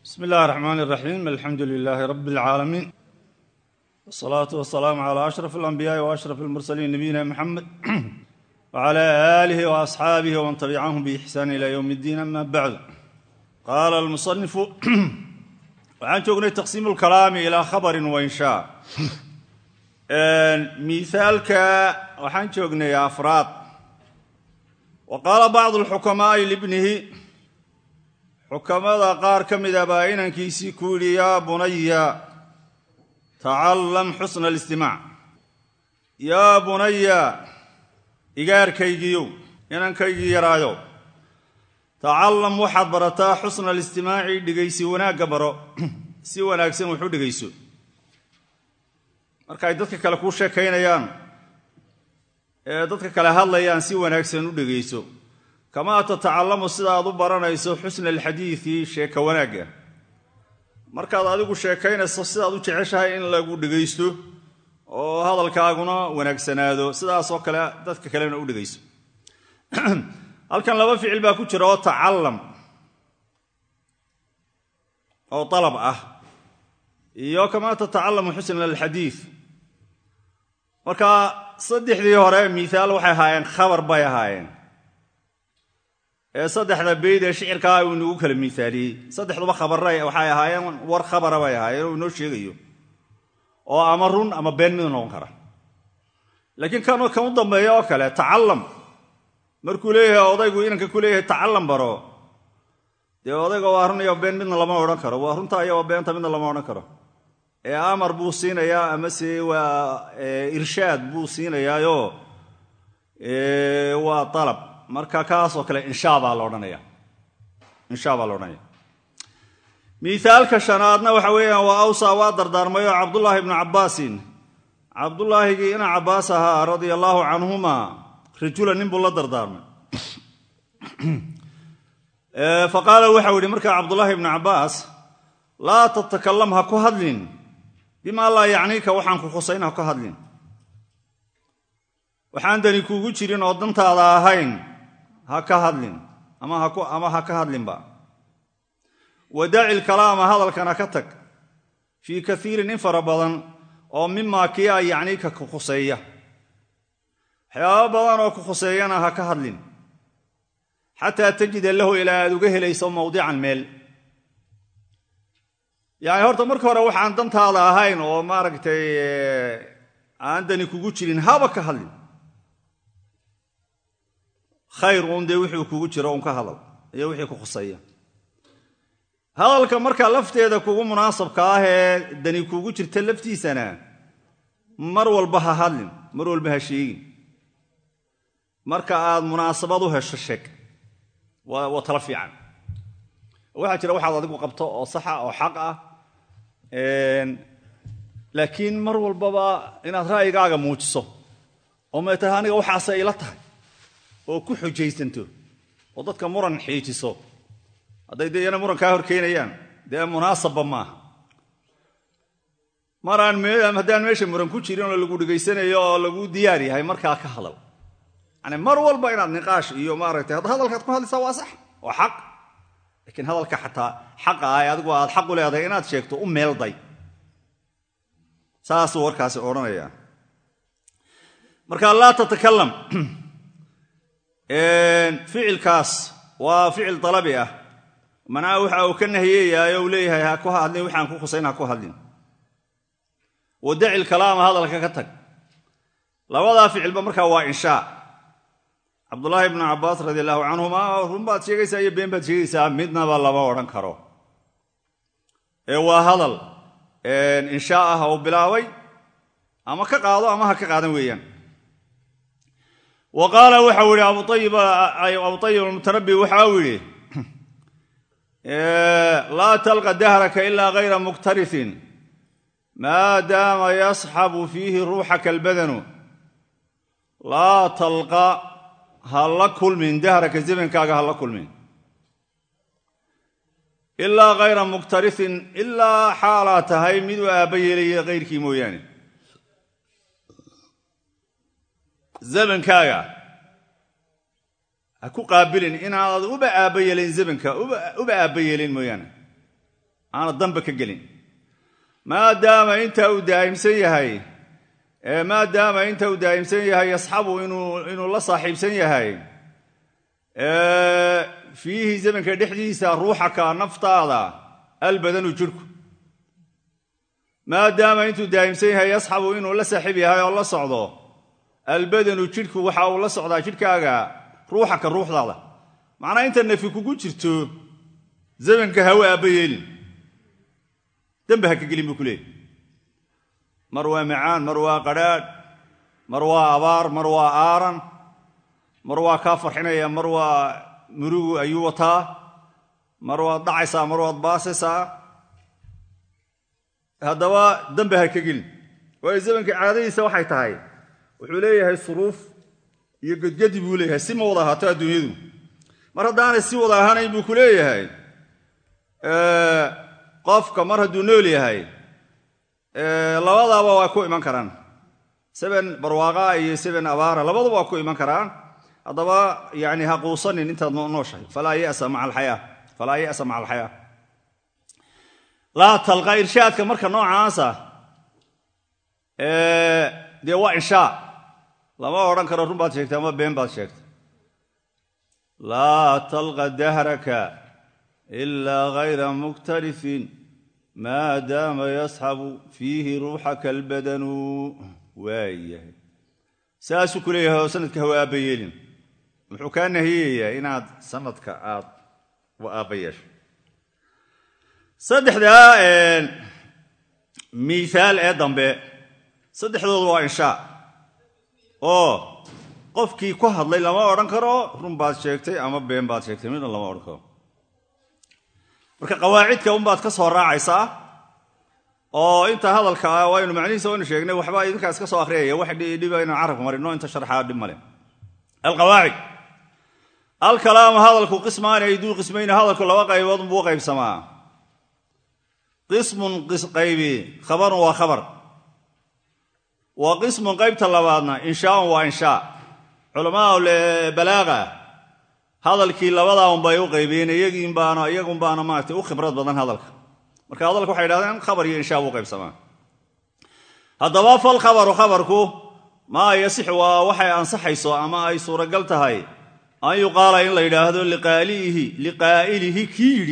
bsmi اllahi الرحmn الرaxيim alxamdu لilaahi rab اlcaalamiin wالsalaaةu wasalaamu عlى ashraf اlanbiyaaءi وashraf اlmursaliin nabiyina mxamed wعlى آlih وaصxaabih wman tabicahum bإxsaan ilى ywm اddiin ama bacd qaala اlmusanifu waxaan joognay taqsiim اlkalaami ilى khabri wainshaa miaalka waxaan joognay afraad wa qaala bacd اlxukamaaءi libnihi xukamada qaar ka mida baa inankiisii ku yidhi yaa bunaya tacallam xusna alistimaac yaa bunaya igaarkaygiiyow inankaygii yaraayo tacallam waxaad barataa xusna alistimaaci dhegaysi wanaagga baro si wanaagsan wax u dhegayso marka ay dadka kale kuu sheekaynayaan ee dadka kale hadlayaan si wanaagsan u dhegayso kamaa tatacallamu sida aad u baranayso xusna alxadiidi sheeka wanaagga markaad adigu sheekaynayso sidaad u jeceshahay in lagu dhegaysto oo hadalkaaguna wanaagsanaado sidaasoo kale dadka kalena u dhegayso halkan laba ficil baa ku jira oo tacallam oo dalab ah iyo kamaa tatacallamu xusna alxadiid marka saddexdii hore miihaal waxay ahaayeen khabar bay ahaayeen ee saddexda beyd ee shicirkaa uu inagu kala miaaliyey saddexduba khabara waxay ahaayeen war khabara bay ahaayeen oo inoo sheegayo oo ama run ama been mid noqon kara laakiin kan kan u dambeeya oo kale tacallam markuu leeyahay odaygu inanka ku leeyahay tacallam baro dee odayga waa run iyo been midna lama odhan karo waa runta iyo beenta midna lama odhan karo ee amar buu siinayaa amase waa irshaad buu siinayaayo waa alab marka kaasoo kale insha baa la odhanaya insha baa la odhanaya miaalka shanaadna waxa weeyaan waa awsa waa dardaarmayo cabdullaahi ibnu cabbaasin cabdullaahigii ina cabbaas ahaa radia allaahu canhuma rajula nin buu la dardaarmay fa qaala waxau yidhi markaa cabdullaahi ibnu cabbaas laa tatakalam ha ku hadlin bimaa laa yacniika waxaan ku khusayn ha ku hadlin waxaan dani kuugu jirin oo dantaada ahayn ha ka hadlin ama ha ka hadlinba wadaaci lkalaama hadalkana ka tag fii kaiirin in fara badan oo mimaa kii a yacniika ku khuseeya waxyaaba badan oo ku khuseeyana ha ka hadlin xataa tajida lahu ilaa aad uga helayso mawdican meel yacni horta marka hore waxaan dantaada ahayn oo maaragtay aan dani kugu jirin haba ka hadlin khayr uun dee wixii kugu jiro un ka hadal iyo wixii ku khuseeya hadalka marka lafteeda kugu munaasabka ah ee dani kugu jirta laftiisana mar walba ha hadlin mar walba ha sheegin marka aad munaasabad u hesho sheeg waa tala fiican waxaa jira waxaad adigu qabto oo saxa oo xaq ah laakiin mar walbaba inaad ra'yigaaga muujiso oo may tahay aniga waxaase ila tahay oo ku xujaysanto oo dadka muran xiijiso hadday dee iyana muran kaa horkeynayaan dee munaasabba maaha maraan haddaan meesha muran ku jirin oo lagu dhegaysanayo oo lagu diyaar yahay markaa ka hadal yani mar walba inaad niqaash iyo maaragtay hadda hadalkaad ku hadlaysaa waa sax waa xaq laakiin hadalka xataa xaqa ah ee adigu aad xaq u leedahay inaad sheegto u meelday saasuu warkaasi odhanaya marka laa tatakalam ficilkaas waa ficil dalabi ah manaa waxa uu ka nahiyeyaay uu leeyahay ha ku hadlin waxaan ku khusayn ha ku hadlin wadaci kalaama hadalka ka tag labadaa ficilba markaa waa inshaa cabdulaahi ibnu cabbaas radi allahu canhuma run baad sheegaysaa iyo been baad sheegaysaa midnaba lama odhan karo ee waa hadal inshaa ah oo bilaabay ama ka qaado ama ha ka qaadan weeyaan wa qaala waxau yidhi abu ayib almutanabi waxa uu yidhi laa talqa dahraka ilaa hayra muktarisin maadaama yasxabu fiihi ruuxaka albadanu laa talqa ha la kulmin dahraka zamankaaga ha la kulmin ilaa hayra muktarisin ilaa xaalaa tahay mid u aabba yeelaya hayrkii mooyaane zamankaaga ha ku qaabilin inaanad uba aabba yeelin zamanka uba aabba yeelin mooyaane aana damba ka gelin maadaama intaa uu daa'imsan yahay maadaama inta uu daa'imsan yahay yasxabu inuu la saaxiibsan yahay fiihi zamanka dhexdiisa ruuxaka naftaada albadanu jirhku maadaama intuu daa'imsan yahay yasxabu inuu la saaxiib yahay oo la socdo albadanu jidhku waxa uu la socdaa jidhkaaga ruuxaka ruuxdaada macnaa inta nafi kugu jirto zamanka hawe aabba yeelin dembe ha ka gelin buu ku leeyay mar waa macaan mar waa qadhaadh mar waa abaar mar waa aaran mar waa kaa farxinaya mar waa murugu ayuu wataa mar waad dhacaysaa mar waad baasaysaa haddaba dembe ha ka gelin waayo zamanka caadadiisa waxay tahay wuxuu leeyahay suruuf iyo gedgedi buu leeyahay si ma wada ahaato adduunyadu mar haddaanay si wada ahaanayn buu ku leeyahay qofka mar hadduu nool yahay labadaaba waa ku iman karaan seben barwaaqa iyo seben abaara labaduba waa ku iman karaan haddaba yani ha quusanin intaad nooshahay falaa yasa maa alxayaa falaa ya'sa maca alxayaa laa talqa irshaadka marka noocaasa dee waa inshaa lama odhan karo run baad sheegtay ama been baad sheegtay laa talqa dahraka ilaa hayra muktarifin maadaama yasxabu fiihi ruuxaka albadanu waayahay saasuu ku leeyahay oo sanadka hawa aabba yeelin wuxuu kaa nahiyayaa inaad sanadka aad wa aabba yeesho saddexdaa miihaal ee dambe saddexdoodu waa inshaa oo qofkii ku hadlay lama odhan karo run baad sheegtay ama been baad sheegtay midna lama odhan karo marka qawaacidka unbaad ka soo raacaysaa oo inta hadalka ah waynu macnihiisa waynu sheegnay waxba idinkaa iska soo akhriyaya wax dhiba inaan carabka marino inta sharxaa dhib male alqawaacid alkalaamu hadalku qismaani ayduu qismayni hadalku laba qaybood buu qaybsamaa qismun qaybi khabarun waa khabar wa qismun qaybta labaadna inshaaun waa inshaa culamaa balaaga hadalkii labadaa unbay u qaybiyeen iyagiinbaana iyagunbaana maaragtay u khibrad badan hadalka marka hadalka waxay idhahdeen khabar iyo inshaa buu qaybsamaa haddaba fal khabaru khabarku maa yasixu waa waxay ansaxayso ama ay suuragal tahay an yuqaala in la yidhaahdo liqaaliihi liqaa'ilihi kii yidhi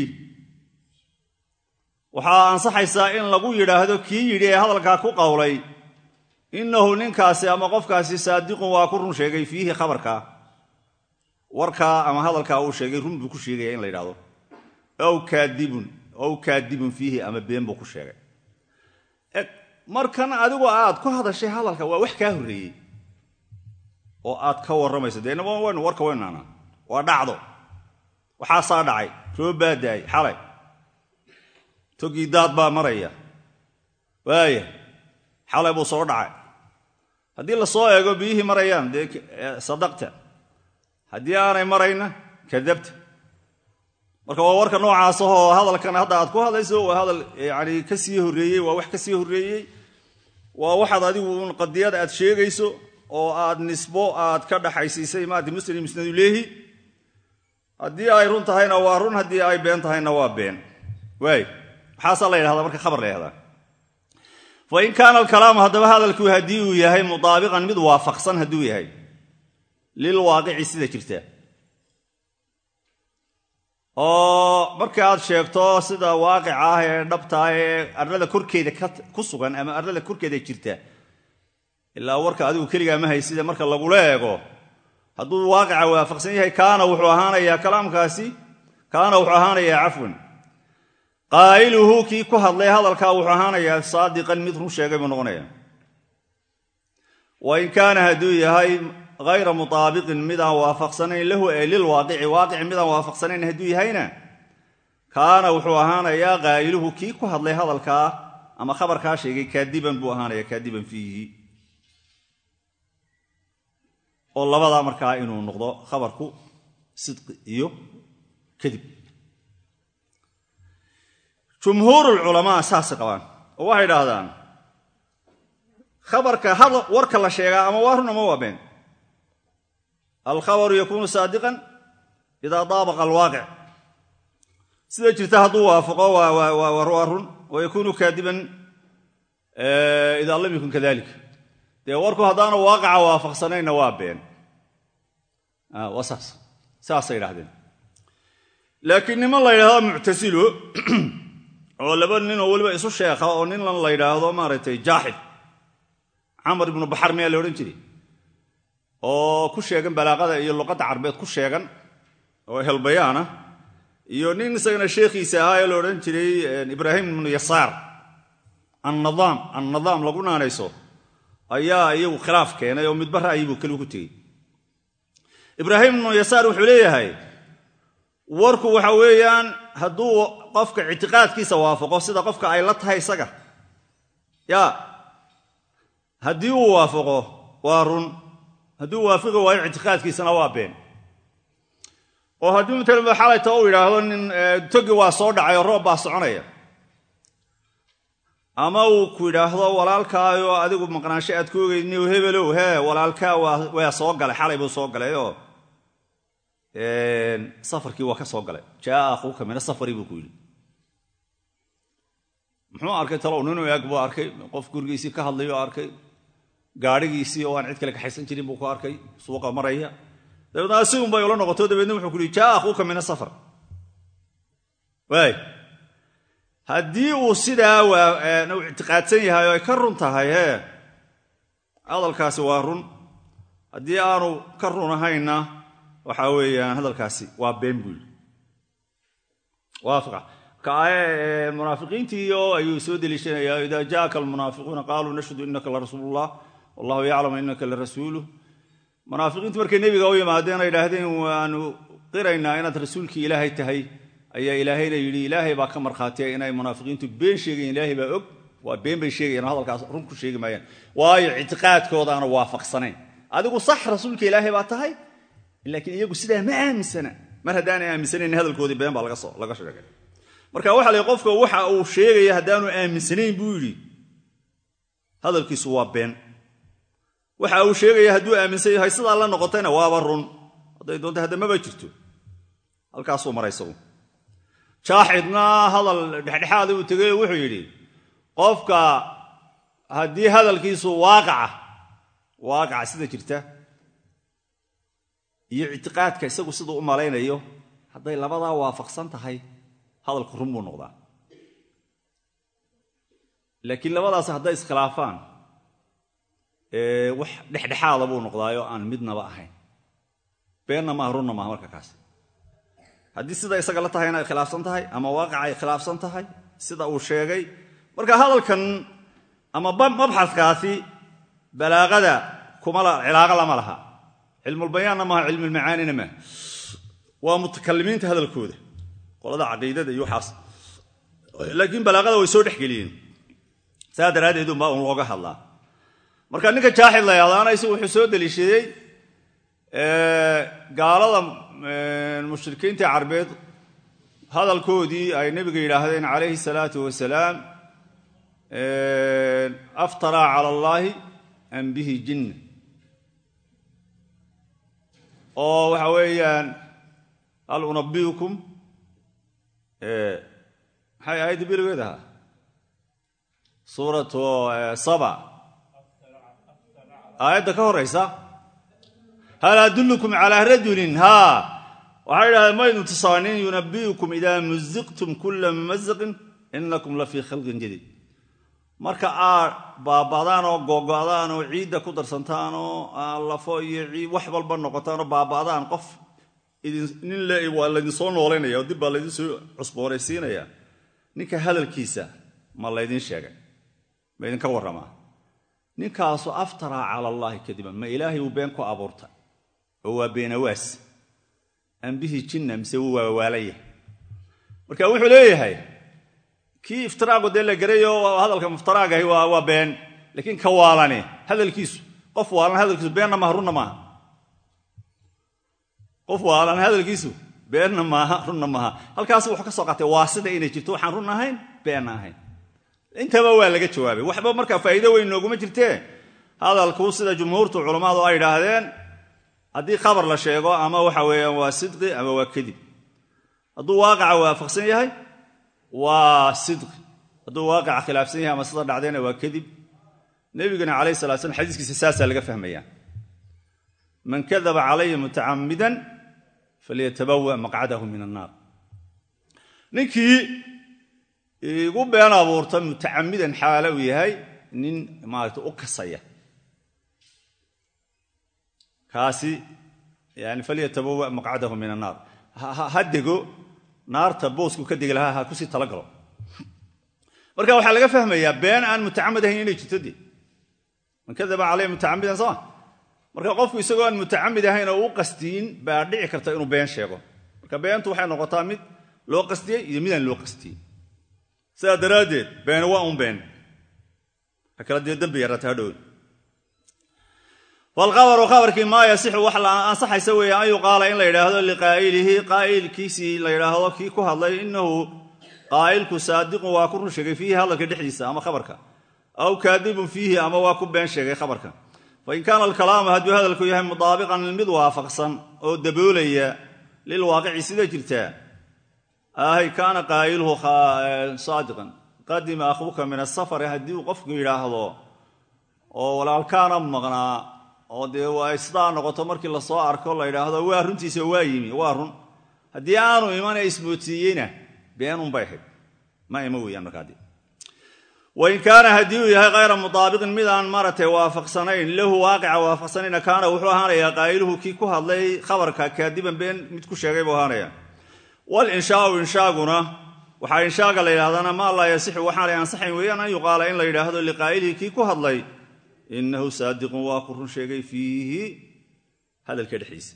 waxaa ansaxaysaa in lagu yidhaahdo kii yidhi ee hadalkaa ku qowlay innahu ninkaasi ama qofkaasi saadiqun waa ku run sheegay fiihi khabarkaa warkaa ama hadalkaa uu sheegay run buu ku sheegaya in la yidhahdo ow kaadibun ow kaadibun fiihi ama been buu ku sheegay markan adigu aad ku hadashay hadalka waa wax kaa horreeyey oo aad ka warramayso dee waynu warka waynaana waa dhacdo waxaasaa dhacay roob baa daay xalay togii daad baa maraya waaya xalay buu soo dhacay haddii la soo eego biyihii marayaan dee sadaqta haddii aanay marayna kadabta marka waa warka noocaas ahoo hadalkan hadda aad ku hadlayso waa hadal yani ka sii horreeyey waa wax ka sii horreeyey waa waxaad adigu un qadiyad aad sheegayso oo aad nisbo aad ka dhaxaysiisay maarata muslim musnadulehi haddii ay run tahayna waa run haddii ay been tahayna waa been waay maxaasaa la yidhahdaa marka khabar la yhahdaa fa in kaana alkalaamu haddaba hadalku haddii uu yahay mutaabiqan mid waafaqsan hadduu yahay lilwaaqici sida jirta oo marka aad sheegto sida waaqica ah ee dhabtaa ee arlada korkeeda ku sugan ama arlada korkeeda jirta ilaa warka adigu keligaa ma haysida marka lagula eego hadduu waaqica waafaqsan yahay kaana wuxuu ahaanayaa kalaamkaasi kaana wuxuu ahaanayaa cafwan qaa'iluhu kii ku hadlay hadalkaa wuxuu ahaanayaa saadiqan mid run sheegay buu noqonaya wa in kaana hadduu yahay hayra mutaabiqin midaan waafaqsanayn lahu ee lilwaaqici waaqici midaan waafaqsanayn hadduu yahayna kaana wuxuu ahaanayaa qaa'iluhu kii ku hadlay hadalkaa ama khabarkaa sheegay kaadiban buu ahaanaya kaadiban fiihi oo labadaa markaa inuu noqdo khabarku sidqi iyo kadib jumhuurulculamaa saasay qabaan oo waxay idhaahdaan khabarka warka la sheegaa ama waa run ama waa been alkhabaru yakuunu saadiqan idaa daabaqa alwaaqic sida jirta hadduu waafaqo waa run wa yakuunu kaadiban idaa lam yakun kadalik dee warku haddaanu waaqaca waafaqsanayna waa been waa saas saasay idhahdeen laakiin niman la yidhahdo muctasilo oo laba nin oo weliba isu sheekha oo ninlan la yidhaahdo maaragtay jaaxid camar ibnu baxar miyaa la odhan jiray oo ku sheegan balaaqada iyo luqadda carbeed ku sheegan oo helbayaana iyo nin isagana sheekhiisa ahaa ee la odhan jiray ibraahim ibnu yasaar annadaam annadaam lagu naanayso ayaa iyagu khilaaf keenay oo midba ra'yibuu keligu ku tegey ibraahim ibnu yasaar wuxuu leeyahay warku waxa weeyaan hadduu qofka ictiqaadkiisa waafaqo sida qofka ay la tahay isaga ya haddii uu waafaqo waa run haddii uu waafaqi waayo ictiqaadkiisana waa been oo haddii matalan xalayta uu yidhaahdo nin togi waa soo dhacay oo roob baa soconaya ama uu ku yidhaahdo walaalkaayo adigu maqnaansho aad ku ogeyd niw hebelow hee walaalkaa waa soo galay xalay buu soo galayoo safarkii waa ka soo galay jaaa akhuuka mina safari buu ku yidhi muxuu arkay talow ninuu eeg buu arkay qof gurigiisii ka hadlayo arkay gaadhigiisii oo aan cid kale kaxaysan jirin buu ku arkay suuqa maraya dabeedna asigun bay ula noqoto dabeedna wuxuu ku yihi jaaa akhuuka mina safar waay haddii uu sidaa u ictiqaadsan yahay oo ay ka run tahay hee hadalkaasi waa run haddii aanu ka run ahayna waxaa weeyaan hadalkaasi waa been buu yidhi waafiqa marka munaafiqiintiio ayuu soo deliishanayaa idaa jaaka almunaafiquuna qaaluu nashhadu innaka larasuulullah wallahu yaclamu innaka larasuuluh munaafiqiintu markay nebiga u yimaadeen ay idhaahdeen waanu qiraynaa inaad rasuulkii ilaahay tahay ayaa ilaahayna yidhi ilaahay baa ka markhaatiya inay munaafiqiintu been sheegayen ilaahay baa og waa been bay sheegayaan hadalkaas run ku sheegi maayaan waayo ictiqaadkoodaana waafaqsanayn adigu sax rasuulka ilaahay baa tahay laakiin iyagu sidaa ma aaminsana mar haddaanay aaminsanayn hadalkoodii been baa laga sheegay marka waxa la qofka waxa uu sheegaya haddaanu aaminsanayn buu yidhi hadalkiisu waa been waxa uu sheegaya hadduu aaminsan yahay sidaa la noqotayna waaba run hadday doonta haddamaba jirto halkaasuu maray isagu jaaxidna hadal dhexdhexaada uu tegay wuxuu yidhi qofka haddii hadalkiisu waaqaca waaqaca sida jirta iyo ictiqaadka isagu siduu u malaynayo hadday labadaa waafaqsan tahay hadalku run buu noqdaa laakiin labadaas hadday iskhilaafaan wax dhexdhexaada buu noqdaayoo aan midnaba ahayn beenna maaha runna maaha marka kaas haddii sida isaga la tahayna ay khilaafsan tahay ama waaqaca ay khilaafsan tahay sida uu sheegay marka hadalkan ama mabxaskaasi balaaqada cilaaqa lama laha cilmulbayaanna maaha cilmulmacaanina maaha waa mutakalimiinta hadalkooda qolada caqiidada iyo waxaas laakiin balaaqada way soo dhexgeliyeen saa daraaddeed unbaa un looga hadlaa marka ninka jaaxid la yahdaana isagu wuxuu soo deliishaday gaalada mushrikiinta carbeed hadalkoodii ay nebiga yidhaahdeen calayhi salaatu wasalaam aftaraa cala allaahi an bihi jinna oo waxa weeyaan hal unabbiukum maxay aayadda biligeed ahaa suuratu saba aayadda ka horaysa hal adullukum calaa rajulin haa waxay idhahdeen maynu tusaanin yunabbi'ukum idaa muziqtum kulla mumazaqin inakum la fii khalqin jadiid marka aad baaba'daan oo googo'daan oo ciidda ku darsantaan oo lafo iyo ciid wax walba noqotaan oo baaba'daan qof nin le waa laydinsoo noolaynaya oo dib baa laydin soo cusboonaysiinaya ninka hadalkiisa ma laydin sheegay ma idinka warramaa ninkaasu aftaraa cala allaahi kadiban ma ilaahay uu been ku abuurtay oo waa beenawaas ambihi jinna mise wuu waawaalaya marka wuxuu leeyahay kii iftiraagu dee la garayo hadalka muftaraagahi waa been laakiin ka waalane hadalkiisu qof waalan hadalkiisu beenna maaha runna maaha qof waalan hadalkiisu beenna maaha runna maaha halkaas wuxuu ka soo qaatay waa sida inay jirto waxaan run ahayn beenna ahayn intaba waa laga jawaabay waxba markaa faa'iido weyn nooguma jirtee hadalku sida jumhuurtu culammadu ay idhaahdeen haddii khabar la sheego ama waxa weeyaan waa sidqi ama waa kadib hadduu waaqaca waafaqsan yahay waa sidqi hadduu waaqaca khilaafsan yahay ama sida dhacdayna waa kadib nebigana calayh salat slam xadiiskiisa saasaa laga fahmaya man kadaba calaya mutacamidan falyatabawa maqcadahu min annaar ninkii igu been abuurta mutacamidan xaala uu yahay nin maarata u kasaya kaasi yani falyatabawa maqcadahu min annaar ha dego naarta boosku ka degi lahaa ha kusii talagalo marka waxaa laga fahmayaa been aan mutacamid ahayn inay jirto de man kadaba caleyh mutacamidan sooma marka qofku isagoo aan mutacamid ahayn oo u qastiin baa dhici karta inuu been sheego marka beentu waxay noqotaa mid loo qastiyey iyo midaan loo qastiyey sidaa daraaddeed been waa un been ha kala dee dembi yarata hadhow falkhabaru khabarkii maa yasixu wax la ansaxaysa weeye an yuqaala in la yidhaahdo liqaa'ilihi qaa'ilkiisii la yidhaahdo kii ku hadlay inahu qaa'ilku saadiqun waa ku run sheegay fiihi hadalka dhexdiisa ama khabarka aw kaadibun fiihi ama waa ku been sheegay khabarka fain kaana alkalaamu hadduu hadalku yahay mudaabiqan mid waafaqsan oo daboolaya lilwaaqici sida jirtaa ahay kaana qaa'iluhu saadiqan qadima akhbuka min asafari haddii uu qofku yidhaahdo oo walaalkaana maqnaa oo dee waa sidaa noqoto markii lasoo arko la yidhaahdo waa runtiisa waa yimi waa run haddii aanu imana ismootiiyeyna beenunbay ahayd ma ima weeyaan markaadi wain kaana haddii uu yahay hayra mutaabiqin mid aan maaragtay waafaqsanayn lahu waaqica waafaqsanayna kaana wuxuu ahaanayaa qaa'iluhu kii ku hadlay khabarka kaadiban been mid ku sheegay buu ahaanaya walinshaau inshaaguna waxaa inshaaga la yidhahdana maa laa yasixu waxaanay ansaxayn weeyaan an yuqaala in la yidhaahdo liqaa'ilihi kii ku hadlay inahu saadiqun waa ku run sheegay fiihi hadalka dhexdiisa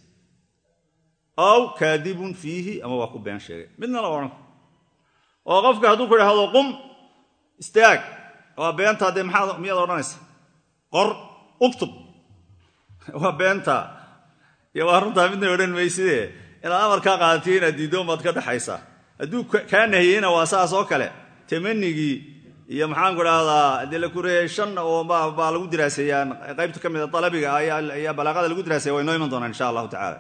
aw kaadibun fiihi ama waa ku been sheegay midna la odhan oo qofka hadduu ku idhaahdo qum istaag waa beentaa dee maxaad miyaad odhanaysa qor uktub waa beentaa iyo waa runtaa midna odhan maysidee inaad amarkaa qaadatiyo inaad diiddoon baad ka dhexaysaa hadduu kaa nahiyeyna waa saas oo kale tamanigii iyo maxaanku dhahdaa dee la kureeyey shan oo baa lagu diraaseeyaa qaybta ka mida dalabiga ayaa balaaqada lagu diraaseya way noo iman doonaan insha allahu tacala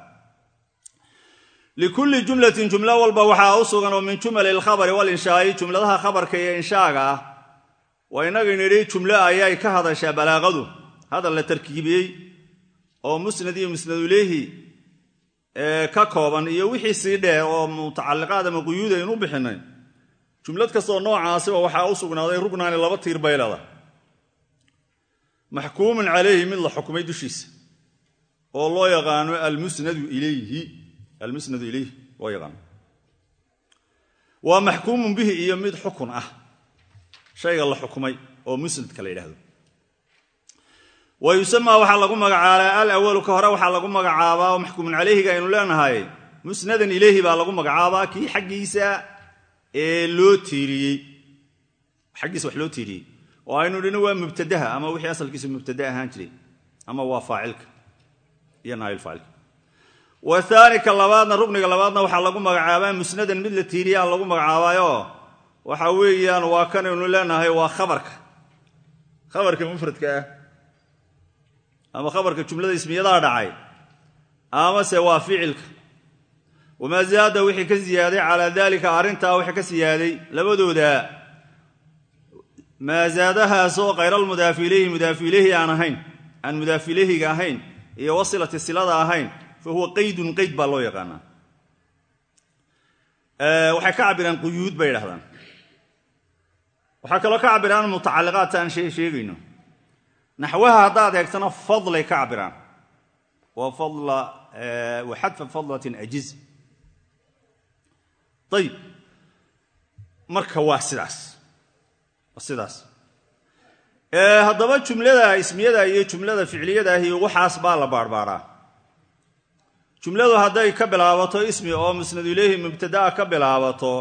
likulli jumlatin jumlo walba waxaa u sugan oo min jumali alkhabari walinshaai jumladaha khabarka iyo inshaaga ah waa inaga nidhi jumlo ayay ka hadashaa balaaqadu hadal la tarkiibiyey oo musnad iyo musnadulehi ka kooban iyo wixii sii dheer oo mutacalliqaad ama quyuud aynu bixinay jumlad kastoo noocaasiba waxaa u sugnaaday rugnaani laba tiir bay leedahay maxkuumun calayhi mid la xukmay dushiisa oo loo yaqaano almusnadu ilayhi almusnadu ilayhi loo yaqaano waa maxkuumun bihi iyo mid xukun ah shayga la xukmay oo musnadka la yidhaahdo wa yusamaa waxaa lagu magacaabaa al awalu ka hore waxaa lagu magacaabaa oo maxkuumun calayhiga aynu leenahay musnadan ilayhi baa lagu magacaabaa kii xaggiisa ee loo tiiriyey xaggiisa wax loo tiiriyey oo aynu dhino waa mubtadaha ama wixii asalkiisu mubtada ahaan jiray ama waa faacilka iyo naailfaacilka wahaani ka labaadna rugniga labaadna waxaa lagu magacaabaa musnadan mid la tiiriyaa lagu magacaabaayo waxa weeyaan waa kanaynu leenahay waa khabarka khabarka mufradka ah ama khabarka jumlada ismiyadaa dhacay amase waa ficilka wamaa zaada wixii ka ziyaaday calaa dalika arrintaa wixii ka siyaaday labadooda maa zaadahaasoo khayralmudaafi ilayhi mudaafi ilayhi aan ahayn aan mudaafi ilayhiga ahayn iyo wasilati silada ahayn fa huwa qaydun qayd baa loo yaqaanaa waxay ka cabiraan quyuud bay idhahdaan waxaa kaloo ka cabiraan mutacalliqaadta aan sheegayno naxwaha haddaad eegtana fadlay ka cabiraan wa xadfa fadlatin ajiz ayib marka waa sidaas waa sidaas haddaba jumlada ismiyada iyo jumlada ficliyadaahi waxaas baa la baarbaaraa jumladu hadday ka bilaabato ismi oo musnadu ilayhi mubtadaa ka bilaabato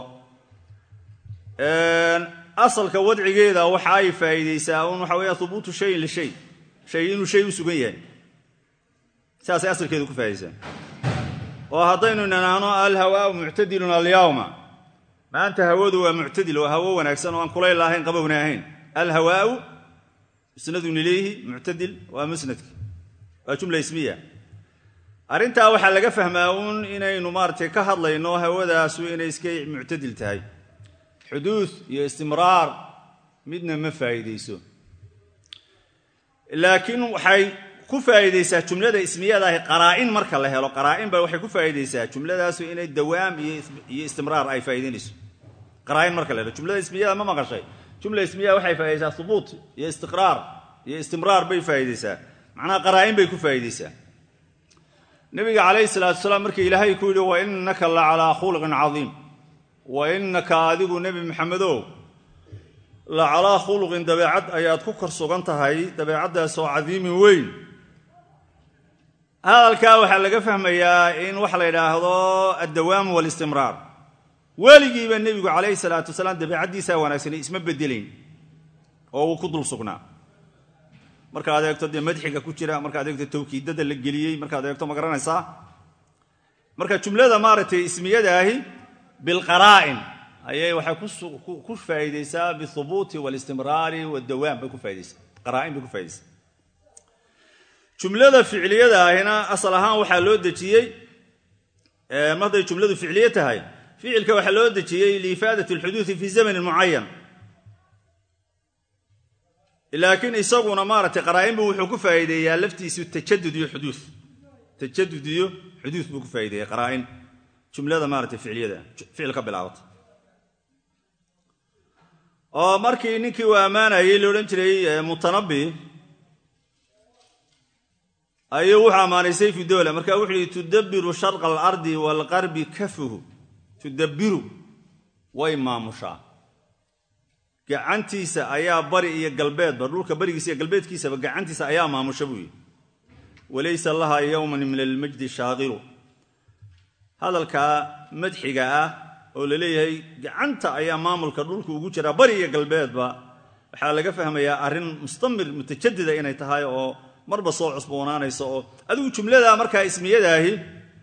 asalka wadcigeeda waxa ay faa'iidaysaa un waxa weya hubuutu shayin lishay shay inuu shay u sugan yahay saasay asalkeedu ku faa'idaysaa oo haddaynu nanaano alhawaau muctadilun alyawma maanta hawadu waa muctadil waa hawo wanaagsan oo aan kulayl lahayn qabowna ahayn alhawaau musnadun ilayhi muctadil waa musnadki waa jumla ismiya arrintaa waxaa laga fahmaa uun inaynu maaratay ka hadlayno hawadaasu inay iska muctadil tahay xuduud iyo istimraar midna ma faa'iidayso laakiin waxay ku faa'iidaysaa jumlada ismiyadaahi qaraa'in marka la helo qaraa'in ba waxay ku faa'iidaysaa jumladaasu inay dawaam iyo istimraar ay faa'iidaynayso qaraa'in marka la helo jumlada ismiyada ma maqashay jumla ismiya waxay faa'iidaysaa hubuut iyo istiqraar iyo istimraar bay faa'iidaysaa macnaha qaraa'in bay ku faa'iidaysaa nabiga calayhi salaatu wasalaam markii ilaahay ku yidhi wa innaka la calaa khuluqin cadiim wa innaka adigu nebi maxamedow la calaa khuluqin dabeecad ayaad ku kor sugan tahay dabeecaddaasoo cadiimin weyn hadalkaa waxaa laga fahmayaa in waxa la yidhaahdo addawaamu walistimraar weligiiba nebigu calayhi salaatu wasalaam dabeecaddiisaa wanaagsanay isma bedelayn oo uu ku dul sugnaa markaad eegto dee madxiga ku jira markaad eegto tawkiidada la geliyey markaad eegto ma garanaysaa marka jumlada maaragtay ismiyadaahi bilqaraa'in ayay waxay ku faa'iidaysaa bihubuuti walistimraari wadawaam bay ku faa'idaysaa qaraa'in bay ku faa'idaysaa jumlada ficliyada ahina asal ahaan waxaa loo dejiyey marday jumladu ficliye tahay ficilka waxaa loo dejiyey liifaadat alxuduudi fi zamanin mucayan laakiin isaguna maaragtay qaraa'inbu wuxuu ku faa'iideeyaa laftiisu tajadud iyo xuduud tajadud iyo xuduud buu ku faa'ideeya qaraa'in jumlada maaratay ficliyada ficil ka bilaabata oo markii ninkii uu ammaanayey la odhan jiray mutanabbi ayuu wuxuu ammaanay sayfu dowla marka wuxuu yihi tudabbiru sharqa alardi waalqarbi kafuhu tudabbiru way maamushaa gacantiisa ayaa bari iyo galbeedba dhulka barigiisa iyo galbeedkiisaba gacantiisa ayaa maamusha buu yidhi walaysa laha yowman min almajdi shaaqilu hadalkaa madxiga ah oo la leeyahay gacanta ayaa maamulka dhulka ugu jiraa bari iyo galbeedba waxaa laga fahmayaa arrin mustamir mutajadida inay tahay oo marba soo cusboonaanaysa oo adigu jumlada markaa ismiyadaahi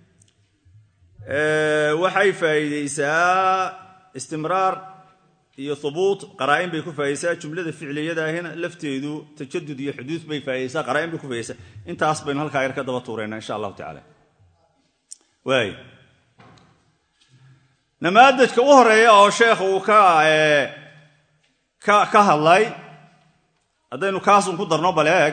waxay faa'iidaysaa istimraar iyo hubuut qaraa'in bay ku faa'idaysaa jumlada ficliyadaahina lafteedu tajadud iyo xuduud bay faa'idaysaa qaraa'in bay ku faa'idaysaa intaas baynu halkaa yar ka daba tuuraynaa insha allahu tacaala waay namaadajka u horeeya oo sheekh uu ka hadlay haddaynu kaasun ku darno baleeg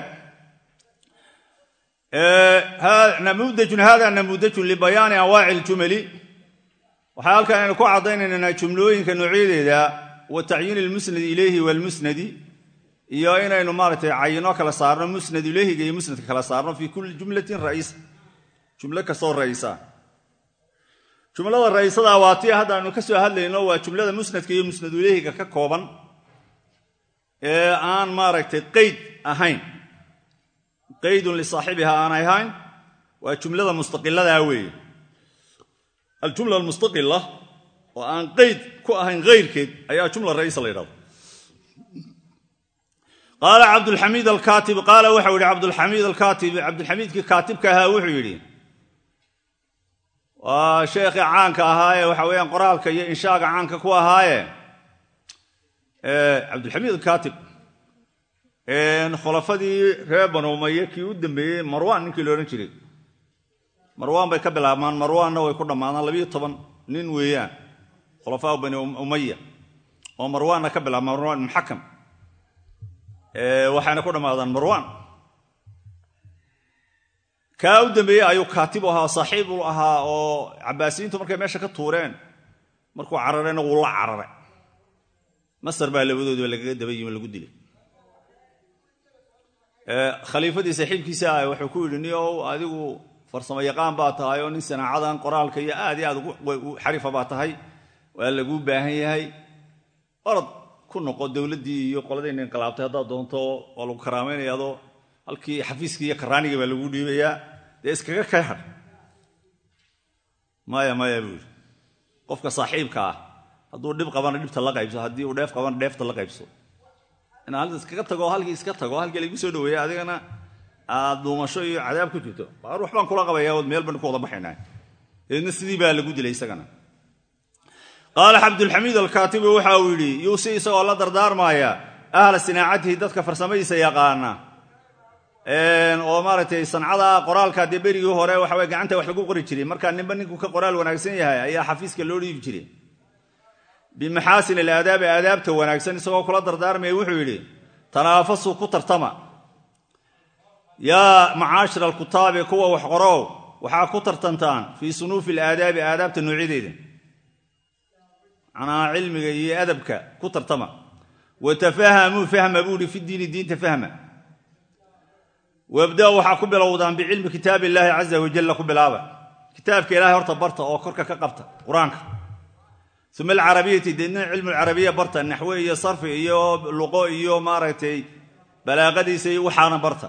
namudajun hada namudajun libayaani anwaaci iljumali waxaa halkan aynu ku caddaynaynaa jumlooyinka noocyadeeda wa tacyiin ilmusnadi ilayhi waalmusnadi iyo inaynu maaragtay cayino kala saarno musnad ilayhiga iyo musnadka kala saarno fii kulli jumlatin ra'iisa jumlo kastoo ra'isa jumlada ra'iisada waa tii haddaanu ka soo hadlayno waa jumlada musnadka iyo musnadu ilayhiga ka kooban ee aan maaragtay qeyd ahayn qaydun lisaaxibiha aanay ahayn waa jumlada mustaqiladaa weeye aljumla almustaqila oo aan qeyd ku ahayn hayrkeed ayaa jumla ra'iisa la yidhahdo qaala cabdulxamiid alkaatib qaala waxau yidhi cabdulxamiid alkaatib cabdulxamiidkii kaatibka ahaa wuxuu yidhi waa sheekhii caanka ahaaye waxa weeyaan qoraalka iyo inshaaga caanka ku ahaaye cabdulxamiid alkaatib khulafadii reer banu umaye kii u dambeeyey marwaan ninkii loodhan jiray marwaan bay ka bilaabmaan marwaanna way ku dhammaadaan labiyo toban nin weeyaan khulafaa bani umaya oo marwaanna ka bilaabmaan marwaan ibn xakam waxayna ku dhammaadaan marwaan kaa u dambeeyey ayuu kaatib u ahaa saaxiib u ahaa oo cabaasiyiintu markay meesha ka tuureen markuu cararayna wuu la cararay masar baa labadoodiba lagaga daba yimi lagu dilay khaliifadii saaxiibkiisa ah wuxuu ku yidhi niow adigu farsamo yaqaan baa tahay oo nin sanaacadan qoraalka iyo aad iyo aad xarifa baa tahay waa laguu baahan yahay orod ku noqo dowladdii iyo qoladayna inqilaabtay haddaad doonto waa lagu karaamaynaya adoo halkii xafiiskii iyo karaaniga baa lagu dhiibayaa dee iskaga kay hadh maya maya buu yidhi qofka saaxiibka ah hadduu dhib qabana dhibta la qaybso haddii uu dheef qabana dheefta la qaybso inaa halka iskaga tago halkii iska tago halkii lagu soo dhaweeya adigana aad dhuumasho iyo cadaab ku jirto baar waxbaan kula qabayaa ood meel baan ku wada baxaynaa deedna sidii baa lagu dilay isagana qaala cabdulxamiid alkaatibi waxa uu yidhi yuusi isagoo la dardaarmaaya ahla sinaacatihi dadka farsamadiisa yaqaana oo maaragtay sancada qoraalka dee berigii hore waxa weye gacanta wax lagu qori jiray markaa ninba ninku ka qoraal wanaagsan yahay ayaa xafiiska loo dhiibi jiray bimaxaasin alaadaabi aadaabta wanaagsan isagoo kula dardaarmaya wuxuu yidhi tanaafasuu ku tartama yaa macaashira alkutaabi kuwa wax qorow waxaa ku tartantaan fii sunuufi alaadaabi aadaabta noocyadeeda macnaha cilmiga iyo adabka ku tartama wa tafahamuu fahma buuhi fi diini diinta fahma wabda waxaa ku bilowdaan bicilmi kitaab illaahi caza wajalla ku bilaaba kitaabka ilahay horta barta oo korka ka qabta qur-aanka uma alcarabiyati deedna cilmu lcarabiya barta naxwe iyo sarfi iyo luqo iyo maaragtay balaaqadiisa iyo waxaana barta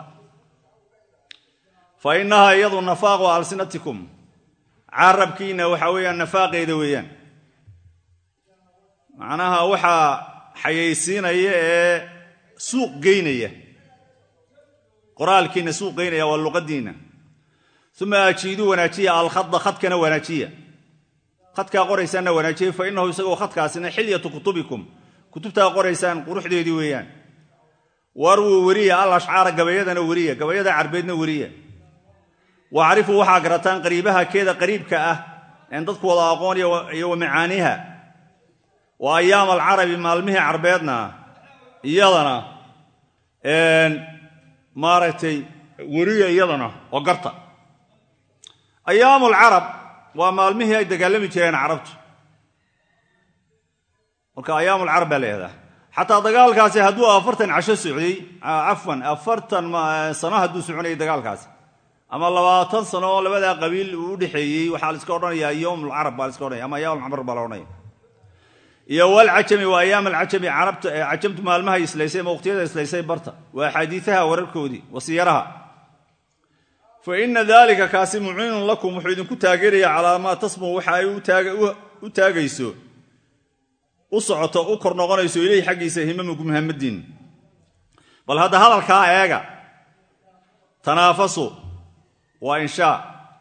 fa innahaa iyadu nafaaqu alsinatikum carabkiina waxa weeyaan nafaaqeeda weeyaan macnaha waxaa xayaysiinaya ee suuq geynaya qoraalkiina suuq geynaya waa luqadiinna uma ajiiduu wanaajiya alkhada khadkana wanaajiya khadkaa qoraysaanna wanaajiya fa innahu isagoo khadkaasina xilyatu kutubikum kutubtaa qoraysaan quruxdeedii weeyaan warwuu weriya al ashcaara gabayadana weriya gabayada carbeedna weriya wacrifuu waxaa garataan qariibaha keeda qariibka ah een dadku wada aqoon iyo wa macaaniha wa ayaam alcarabi maalmihii carbeedna iyadana maaragtay weriya iyadana oo garta ayaamu alcarab waa maalmihii ay dagaalami jireen carabtu marka ayaam alcarab baa leedaha xataa dagaalkaasi hadduu afartan casho socday cafwan afartan sano hadduu soconayay dagaalkaasi ama labaatan sano oo labadaa qabiil uu u dhexeeyey waxaa la iska odhanayaa yowm alcarab baa la iska odhanaya ama ayaam alcamr baa la odhanaya iyo walcajami waa ayaam alcajami carabta cajamtu maalmaha islaysay ama waqtiyada islaysay barta waa axaadiiaha wararkoodii wasiyaraha fa ina dalika kaasi muciinun lakum wuxuu idinku taageeraya calaa maa tasmu waxa ay u taagayso u socoto u kor noqonayso ileyhi xaggiisa himamuku muhamadiin bal hadda hadalkaa eega tanaafasu waa inshaa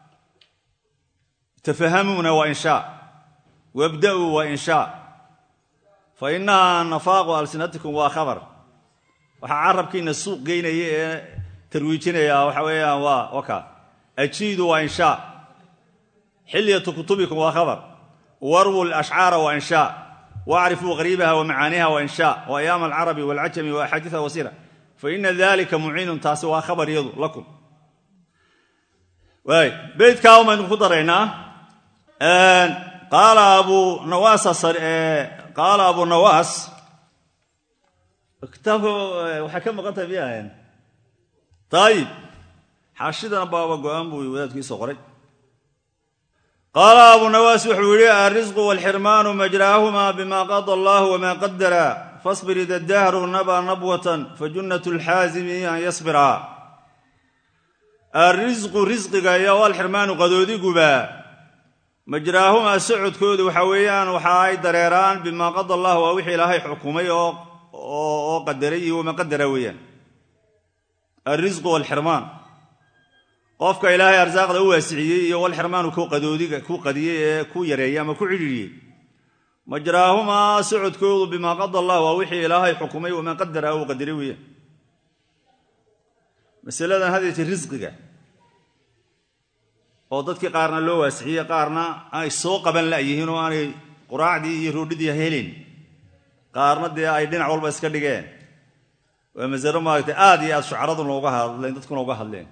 tafahamuuna waa inshaa wabda'uu waa inshaa fa innahaa nafaaqu alsinatikum waa khabar waxaa carabkiina suuq geynaya ee tarwiijinaya waxa weeyaan waa waka ajiidu waa inshaa xilyatu kutubikum waa khabar warwu lashcaara waa inshaa wacrifuu qariibaha wa macaaniha waa inshaa wa ayaam alcarabi walcajami wa axaadiiha wasira fa ina dalika muciinun taasi waa khabar iyadu lakum waay beydkaa umaynu ku daraynaa qaala abu nawaas qaala abu nawaas kitaabka waxay ka maqan tahay miyahayn ayib xaashidana baaba go-aan buu wadaadkiisoo qoray qaala abu nawaas wuxuu yidhi alrisqu walxirmaanu majraahuma bima qada allahu wama qadara fasbir ida dahru naba nabwatan fajunnat lxaazimi an yasbira alrisqu risqiga iyo walxirmaanu qadoodiguba majraahumaa socodkoodu waxa weeyaan waxa ay dareeraan bimaa qada allah waa wixii ilaahay xukumay oo qadaray iyo wama qadara weeyaan alrisqu walxirmaan qofka ilaahay arsaaqda u waasiciyey iyo walxirmaanu qadoodiga ku qadiyey ee ku yareeyey ama ku cidhiiriyey majraahumaa socodkoodu bimaa qada allah waa wixii ilaahay xukumay wamaa qadara uu qadaray weeyaan masaladan hadeete risqiga oo dadkii qaarna loo waasixiyey qaarna ay soo qaban la'yihiin oo aanay quraacdii iyo roodhidii helin qaarna dee ay dhinac walba iska dhigeen waa masalo maaragtay aad iyo aad shucaraduna uga hadleen dadkuna uga hadleen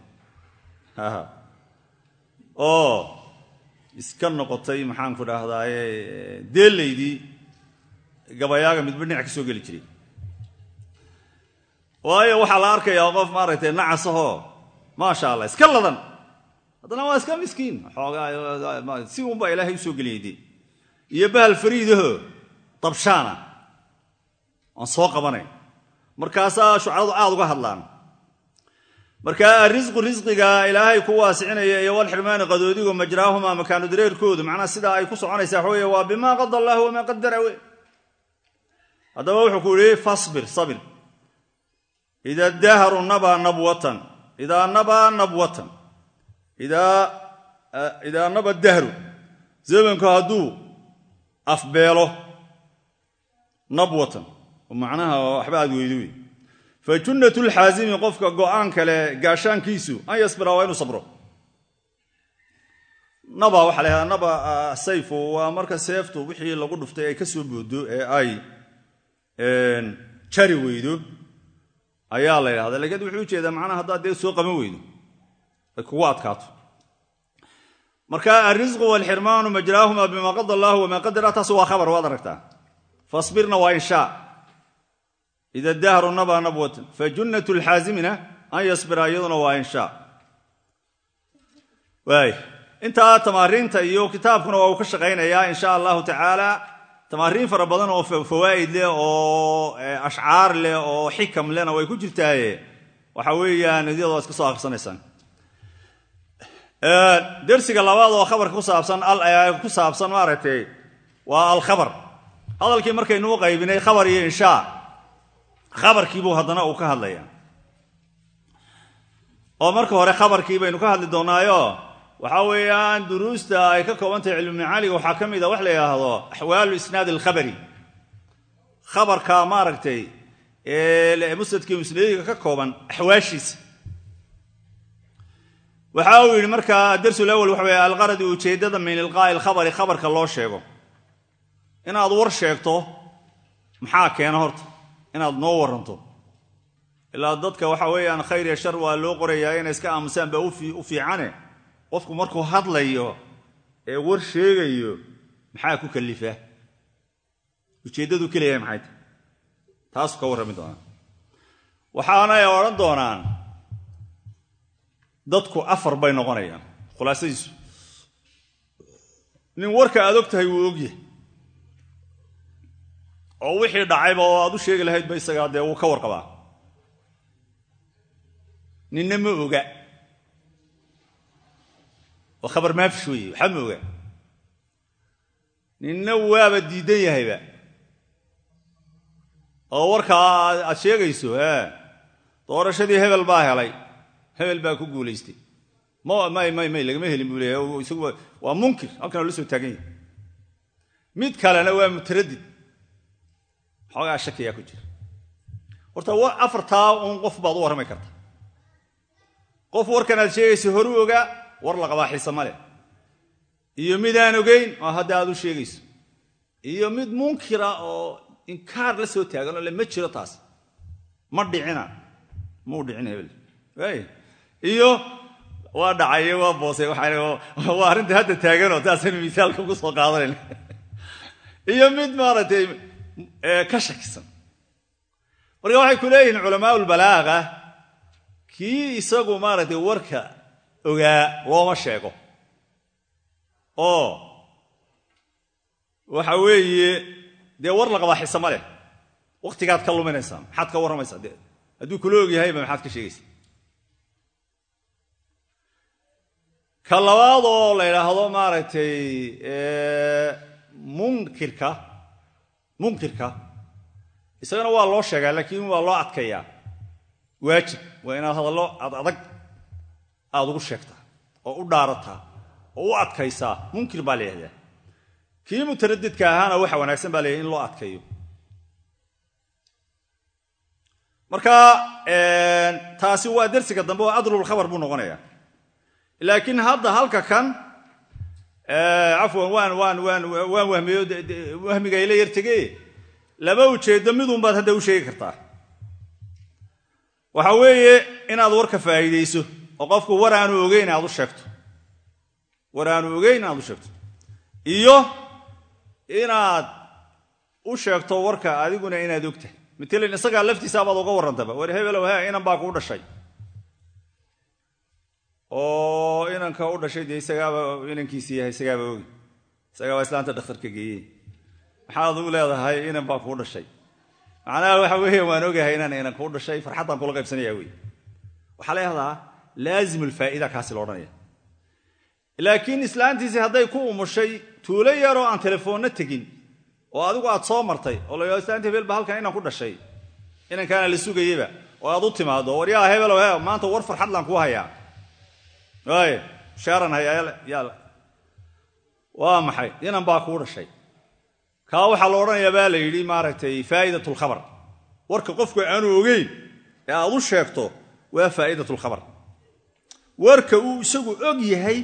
oo iska noqotay maxaanku dhahdaye deelaydii gabayaaga midba dhinac ka soo geli jiray waayo waxaa la arkayaa qof maaragtay nacasahoo maasha allah iska ladan haddana waa iska miskiin si unbaa ilaahay usoo geliyayde iyo bahal fariidaho dabshaana aan soo qabanayn markaasaa shucaradu aad uga hadlaan marka arisqu risqiga ilaahay ku waasicinaya iyo walxirmaani qadoodigu majraahuma makaanu dareerkoodu macnaa sidaa ay ku soconaysaa waxa wey waa bimaa qada allahu wamaa qadara we haddaba wuxuu ku yihi fasbir sabir ida dahru nabaa nabwatan idaa nabaa nabwatan idaa naba dahru zamanku hadduu afbeelo nabwatan macnaha waxba aad weydo wey fa junnat lxaasimi qofka go'aan kale gaashaankiisu an yasbira waa inuu sabro naba waxaa la yhahdaa naba sayfu waa marka seeftu wixii lagu dhuftay ay ka soo boodo ee ay jari weydo ayaa la ydhahda lakiin wuxuu ujeedaa macnaha haddaad dee soo qaban weydo ay kugu adkaato marka alrisqu walxirmaanu majraahuma bima qada allahu wamaa qadara taas waa khabar waad aragtaa fasbirna waa inshaa ida dahru naba nabwatan fa junnat lxaasimina an yasbira iyaduna waa inshaa waay intaa tamaariinta iyo kitaabkuna waa uu ka shaqaynayaa insha allahu tacaala tamaariin fara badan oo fawaa'id leh oo ashcaar leh oo xikam lehna way ku jirtaaye waxa weeyaan idyadoo iska soo akhrisanaysaan dersiga labaad oo khabarka kusaabsan ku saabsan maaragtay waa alkhabar hadalkii markaynuu qaybinay khabar iyo inshaa khabarkiibuu haddana uu ka hadlaya oo marka hore khabarkii baynu ka hadli doonaayo waxaa weeyaan duruusta ay ka kooban tahay cilmumacaaliga waxaa ka mid a wax la yidhaahdo axwaalu isnaad alkhabari khabarka maaragtay musnadkii musnadiga ka kooban axwaashiisa waxa uu yidhi marka darsul awal waxa wey alqaradi ujeeddada min ilqaa'i alkhabari khabarka loo sheego inaad war sheegto maxaa keena horta inaad noo waranto ilaa dadka waxa weeyaan khayr iyo shar waa loo qorayaa inay iska aamusaan baa u fiicane qofku markuu hadlayo ee war sheegayo maxaa ku kalifa ujeeddadu keliyahay maxay tahy taasuu ka warrami doonaa waxaanay odhan doonaan dadku afar bay noqonayaan khulaasadiisu nin warka aad og tahay wuu ogyahay oo wixii dhacayba oo aad u sheegi lahaydba isagaa dee wuu ka warqabaa ninna ma oga oo khabar maafish weeye waxba ma oga ninna waaba diidan yahayba oo warkaa aad sheegayso e doorashadii hebel baa helay hebel baa ku guulaystay may may may lagama helin buu leeyahay isagu waa munkir halkanoo la soo taagan yahay mid kalena waa mutaradid xoogaa shakiyaa ku jira horta afartaa uun qof baad u warrami karta qof warkan aad sheegayso horu ogaa war la qabaa xiise ma leh iyo mid aan ogayn oo hadda aad u sheegayso iyo mid munkira oo inkaar la soo taagan oo le ma jiro taas ma dhicina mau dhicin hebel iyo waa dhacayo waa boosay waa arrinta hadda taaganoo taasaynu misaalka ugu soo qaadanayn iyo mid maaragtay ka shakisan marka waxay ku leeyihiin culamaa ulbalaaqa kii isagu maaragtay warka ogaa looma sheego oo waxa weeye dee war la qabaa xise ma leh wakhtigaad ka luminaysaa maxaad ka warramaysaa de hadduu kula og yahayba maxaad ka sheegaysaa ka labaad oo la yidhaahdo maaragtay munkirka munkirka isagana waa loo sheegaa laakiin waa loo adkayaa waajib waa inaad hadallo ad adag aada ugu sheegtaa oo u dhaarataa oo u adkaysaa munkir baa la yihahdaa kii mutaradidka ahaana waxa wanaagsan baa layahay in loo adkayo marka taasi waa dersiga dambe oo adlulkhabar buu noqonaya laakiin hadda halka kan cafwan waan waan waan waan wahmiyo wahmiga ila yar tege laba ujeeddo midunbaad hadda u sheegi kartaa waxa weeye inaad warka faa'iidayso oo qofku war aanu ogeyn aad u sheegto war aanu ogeyn inaad u sheegto iyo inaad u sheegto warka adiguna inaad ogtahay matalan isagaa laftiisaabaad uga warrantaba war hebelow he inan baa kuu dhashay oo inanka u dhashay dee isagaaba inankiisii yahay isagaaba ogi isagaaba islaanta dhakhtarka geeyey maxaad u leedahay inan baa kuu dhashay macnaha waxa weeye waan ogahay inaan inan kuu dhashay farxaddaan kula qaybsanaya wey waxaa la yahdaa laazim ulfaa'ida kaasi la odhanaya laakiin islaantiisii hadday ku umushay tuulo yaroo aan telefoonna tegin oo adigu aad soo martay oo la yidhahdo islaanta hebel ba halkan inan ku dhashay inankaana la sugayeyba oo aad u timaado war yaa hebelow he maanta war farxadlaan kuu hayaa waay shaaran hayaa yaal waa maxay inan baa kuu dhashay kaa waxaa la odhanayaa baa la yidhi maaragtay faa'idat lkhabar warka qofku aanu ogeyn ee aad u sheegto waa faa'idat lkhabar warka uu isagu og yahay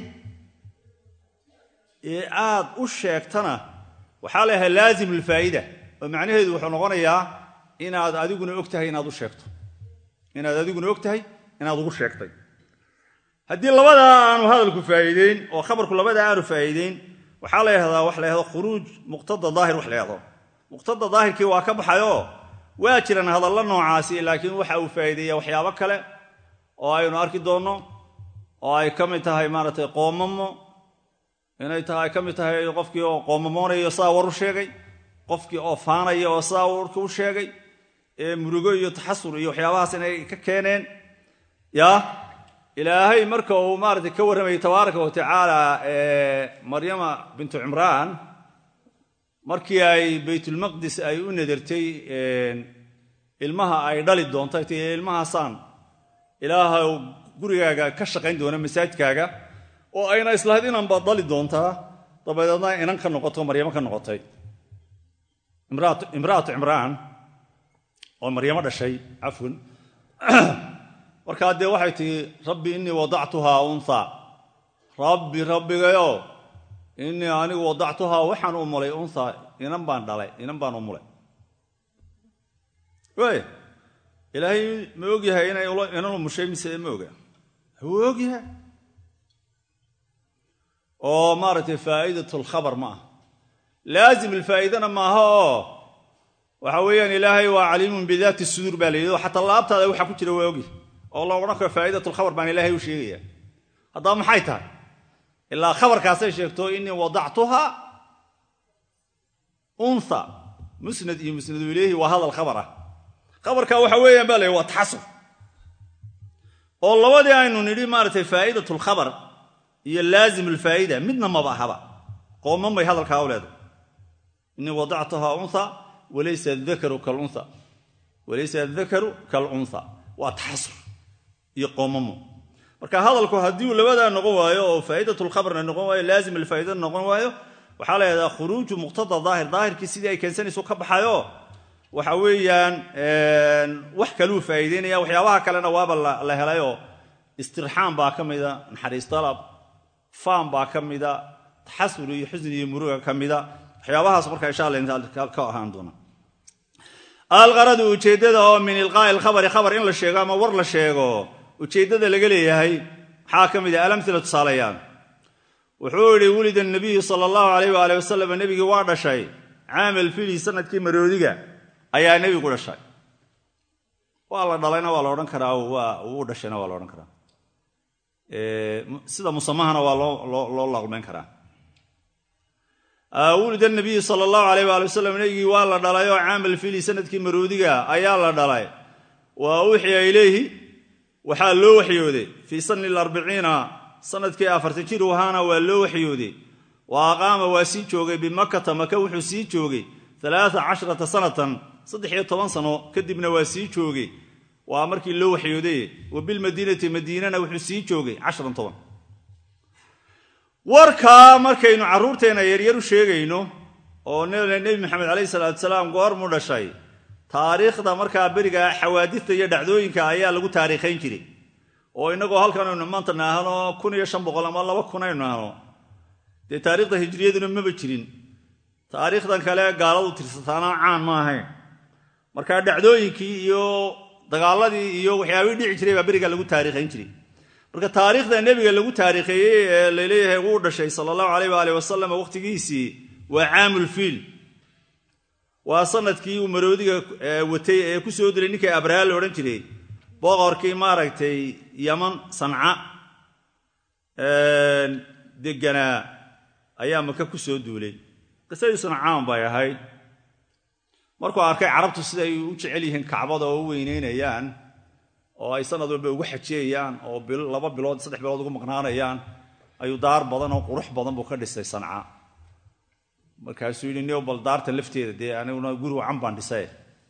ee aad u sheegtana waxaa la yahay laazim lfaa'ida oo macnaheedu wuxuu noqonayaa inaad adiguna og tahay inaad u sheegto inaad adiguna og tahay inaad ugu sheegtay haddii labadaa aanu hadalku faa'iideyn oo khabarku labadaa aanu faa'iideyn waxaa la yahdaa wax la yahdo khuruuj muqtada daahir wax la yahdo muqtada daahirkii waa ka baxayoo waa jiran hadallo noocaasi laakiin waxa uu faa'iideeya waxyaabo kale oo aynu arki doonno oo ay ka mid tahay maaragtay qoomamo inay tahay ay ka mid tahay qofkii oo qoomamoonayo saa war u sheegay qofkii oo faanaya oo saa warka u sheegay ee murugo iyo taxasur iyo waxyaabahaas inay ka keeneen yaa ilaahay marka uu maaragtay ka warramayay tabaaraka wa tacaala maryama bintu cimraan markii ay baytulmaqdis ay u nadartay ilmaha ay dhali doonto t ilmahaasaan ilaahay gurigaaga ka shaqayn doona masaajidkaaga oo ayna islahayd inanba dhali doontaa dabadeedna inan ka noqoto maryamo ka noqotay imra'atu cimraan oo maryamo dhashay cafwan markaa dee waxay tihi rabbi innii wadactuhaa unha rabbi rabbigayo innii anigu wadactuhaa waxaan u mulay unha inan baan dhalay inan baan u mulay waaya ilaahay ma ogyahay inay inan umushay mise ma oga wuu ogyahay oo maaragtay faa'idat lkhabar ma aha laazim alfaa'idana maaha oo waxa weeyaan ilaahay waa caliimun bidaati suduur baa la yidhi oo xataa laabtaada waxa ku jira waa ogyahay oo la odhan karo faa'idat lkhabar baan ilaahay u sheegaya haddaba maxay tahay ilaa khabarkaasay sheegto innii wadactuha unha musnad iyo musnadu ilayhi waa hadal khabar ah khabarka waxa weeyaan baa la yidhi waa taxasur oo labadii aynu nidhi maaragtay faa'idat lkhabar iyo laazim alfaa'ida midna maba ahaba qooman bay hadalkaa u leedahay innii wadactuha unha walaysa adakaru kalunha walaysa adakaru kalunha waa taxasur iyo qoomamo marka hadalku haddii uu labadaa noqon waayo oo faa'idatulkhabarna noqon waayo laazim alfaa'idana noqon waayo waxaa la yidhahdaa khuruuju muqtada daahir daahirkii sidii ay keensanayso ka baxayo waxa weeyaan wax kaluu faa'iideynaya waxyaabaha kalena waaba la helayoo istirxaam baa ka mida naxariis dalab faam baa ka mida taxasur iyo xusni iyo muruga ka mida waxyaabahaas marka insha alla inta ka ahaan doona alqaradu ujeeddada oo min ilqaa'i alkhabari khabar in la sheego ama war la sheego ujeeddada laga leeyahay maxaa ka mid ah alamhila tusaaleeyaan wuxuu idhi wulida nabiyu sala allahu alayh waali wasalam nebigii waa dhashay caamal fili sanadkii maroodiga ayaa nebigu dhashay waa la dhalayna waa la odhan karaa wuu dhashayna waa la odhan karaa sida musamahana waa loo laqmeyn karaa wulida nabiyu sala allahu alayh waali wasalam nebigii waa la dhalay oo caamal fili sanadkii maroodiga ayaa la dhalay wa uxiya ilayhi waxaa loo waxyooday fii sanni arbiciina sanadkii afartan jir u ahaana waa loo waxyooday wa aqaama waa sii joogay bimakata maka wuxuu sii joogay alaaa casharata sanatan saddex iyo toban sano kadibna waa sii joogay waa markii loo waxyooday wa bilmadiinati madiinana wuxuu sii joogay casharan toban warkaa markaynu carruurteenna yaryar u sheegayno oo nebi maxamed calayhi salaatu salaam goormuu dhashay taariikhda markaa beriga xawaadista iyo dhacdooyinka ayaa lagu taariikhayn jiray oo innagoo halkan aynu maanta naahno kun iyo shan boqol ama laba kun aynu naahno dee taariikhda hijriyaduna maba jirin taariikhdan kale gaaladu tirsataana caan ma ahayn markaa dhacdooyinkii iyo dagaaladii iyo waxyaabihii dhici jiray baa beriga lagu taariikhayn jiray marka taariikhda nebiga lagu taariikheeyey ee laleeyahay wuu dhashay sala allahu alayh waali wasalam wakhtigiisii waa caamulfiil waa sanadkii uu maroodiga watay ee ku soo dilay ninkii abraha la odhan jiray boqorkii maaragtay yaman sanca deganaa ayaa maka ku soo duulay qisadiisuna caan bay ahayd markuu arkay carabtu siday u jecel yihiin kacbada oo u weyneynayaan oo ay sanad walba ugu xajiyayaan oo laba bilood saddex bilood ugu maqnaanayaan ayuu daar badan oo qurux badan buu ka dhisay sanca markaasuu yidhi nio bal daarta lafteeda dee aniguna guri wacan baan dhisay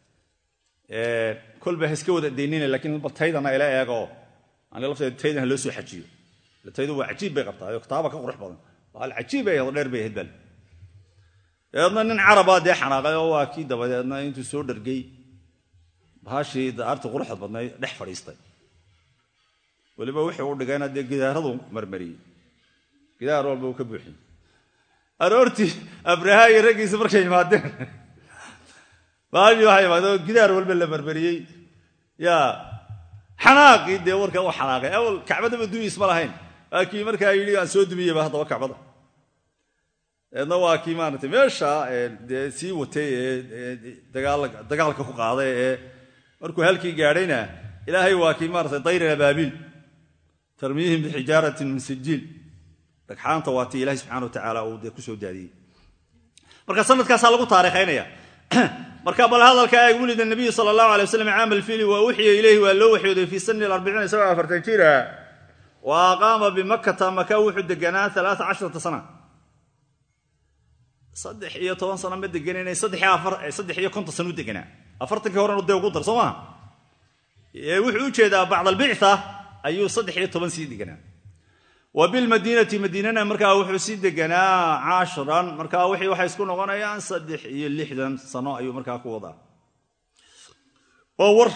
kolba ha iska wada daynina lakiin bal taydana ila eego ani lafteeda taydan ha loo soo xajiyo taydu waa cajiib bay qabtaa oo kitaaba ka qurux badan al cajiib bay ahayd dheer bay ahayd bal dabeedna nin carabaa dee xanaaqay oo waa kii dabadeedna intuu soo dhargay bahashii daarti quruxda badnayd dhex fadhiistay weliba wixii u dhigayna dee gidaaradu marmariyey gidaar walba uu ka buuxiyey aroortii abraha iyo raggiisa markay yimaadeen bahashii waxay imaadeen oo gidaar walba la marmariyey yaa xanaaqii dee warka u xanaaqay awal kacbadaba dumiis ma lahayn waa kii markaa yidhi aan soo dumiyeyba haddaba kacbada eedna waa kii maaragtay meesha dee sii watay ee dagaalka ku qaaday ee markuu halkii gaadhayna ilaahay waa kii maaratay dayr abaabiil tarmiihim bixijaaratin min sijiil dhagxaanta waa tii ilahay subxana wa tacaala uu dee kusoo daadiyey marka sanadkaasaa lagu taariikhaynaya marka bal hadalka eeg wulida nabiyu sala allahu alay waslam caama alfiili waa uxiya ileyhi waa loo waxyooday fii sani arbiciin isagoo afartan jira wa aqaama bimakkata maka wuxuu deganaa alaaa casharata sana saddex iyo toban sano ma deganana saddex iyo konton sano u deganaa afartankii horena dee ugu dar soo maha wuxuu u jeedaa bacd albictha ayuu saddex iyo toban sii deganaa wa bilmadiinati madiinana markaa wuxuu sii deganaa caashiran markaa wixii waxay isku noqonayaan saddex iyo lixdan sano ayuu markaa ku wadaa waa war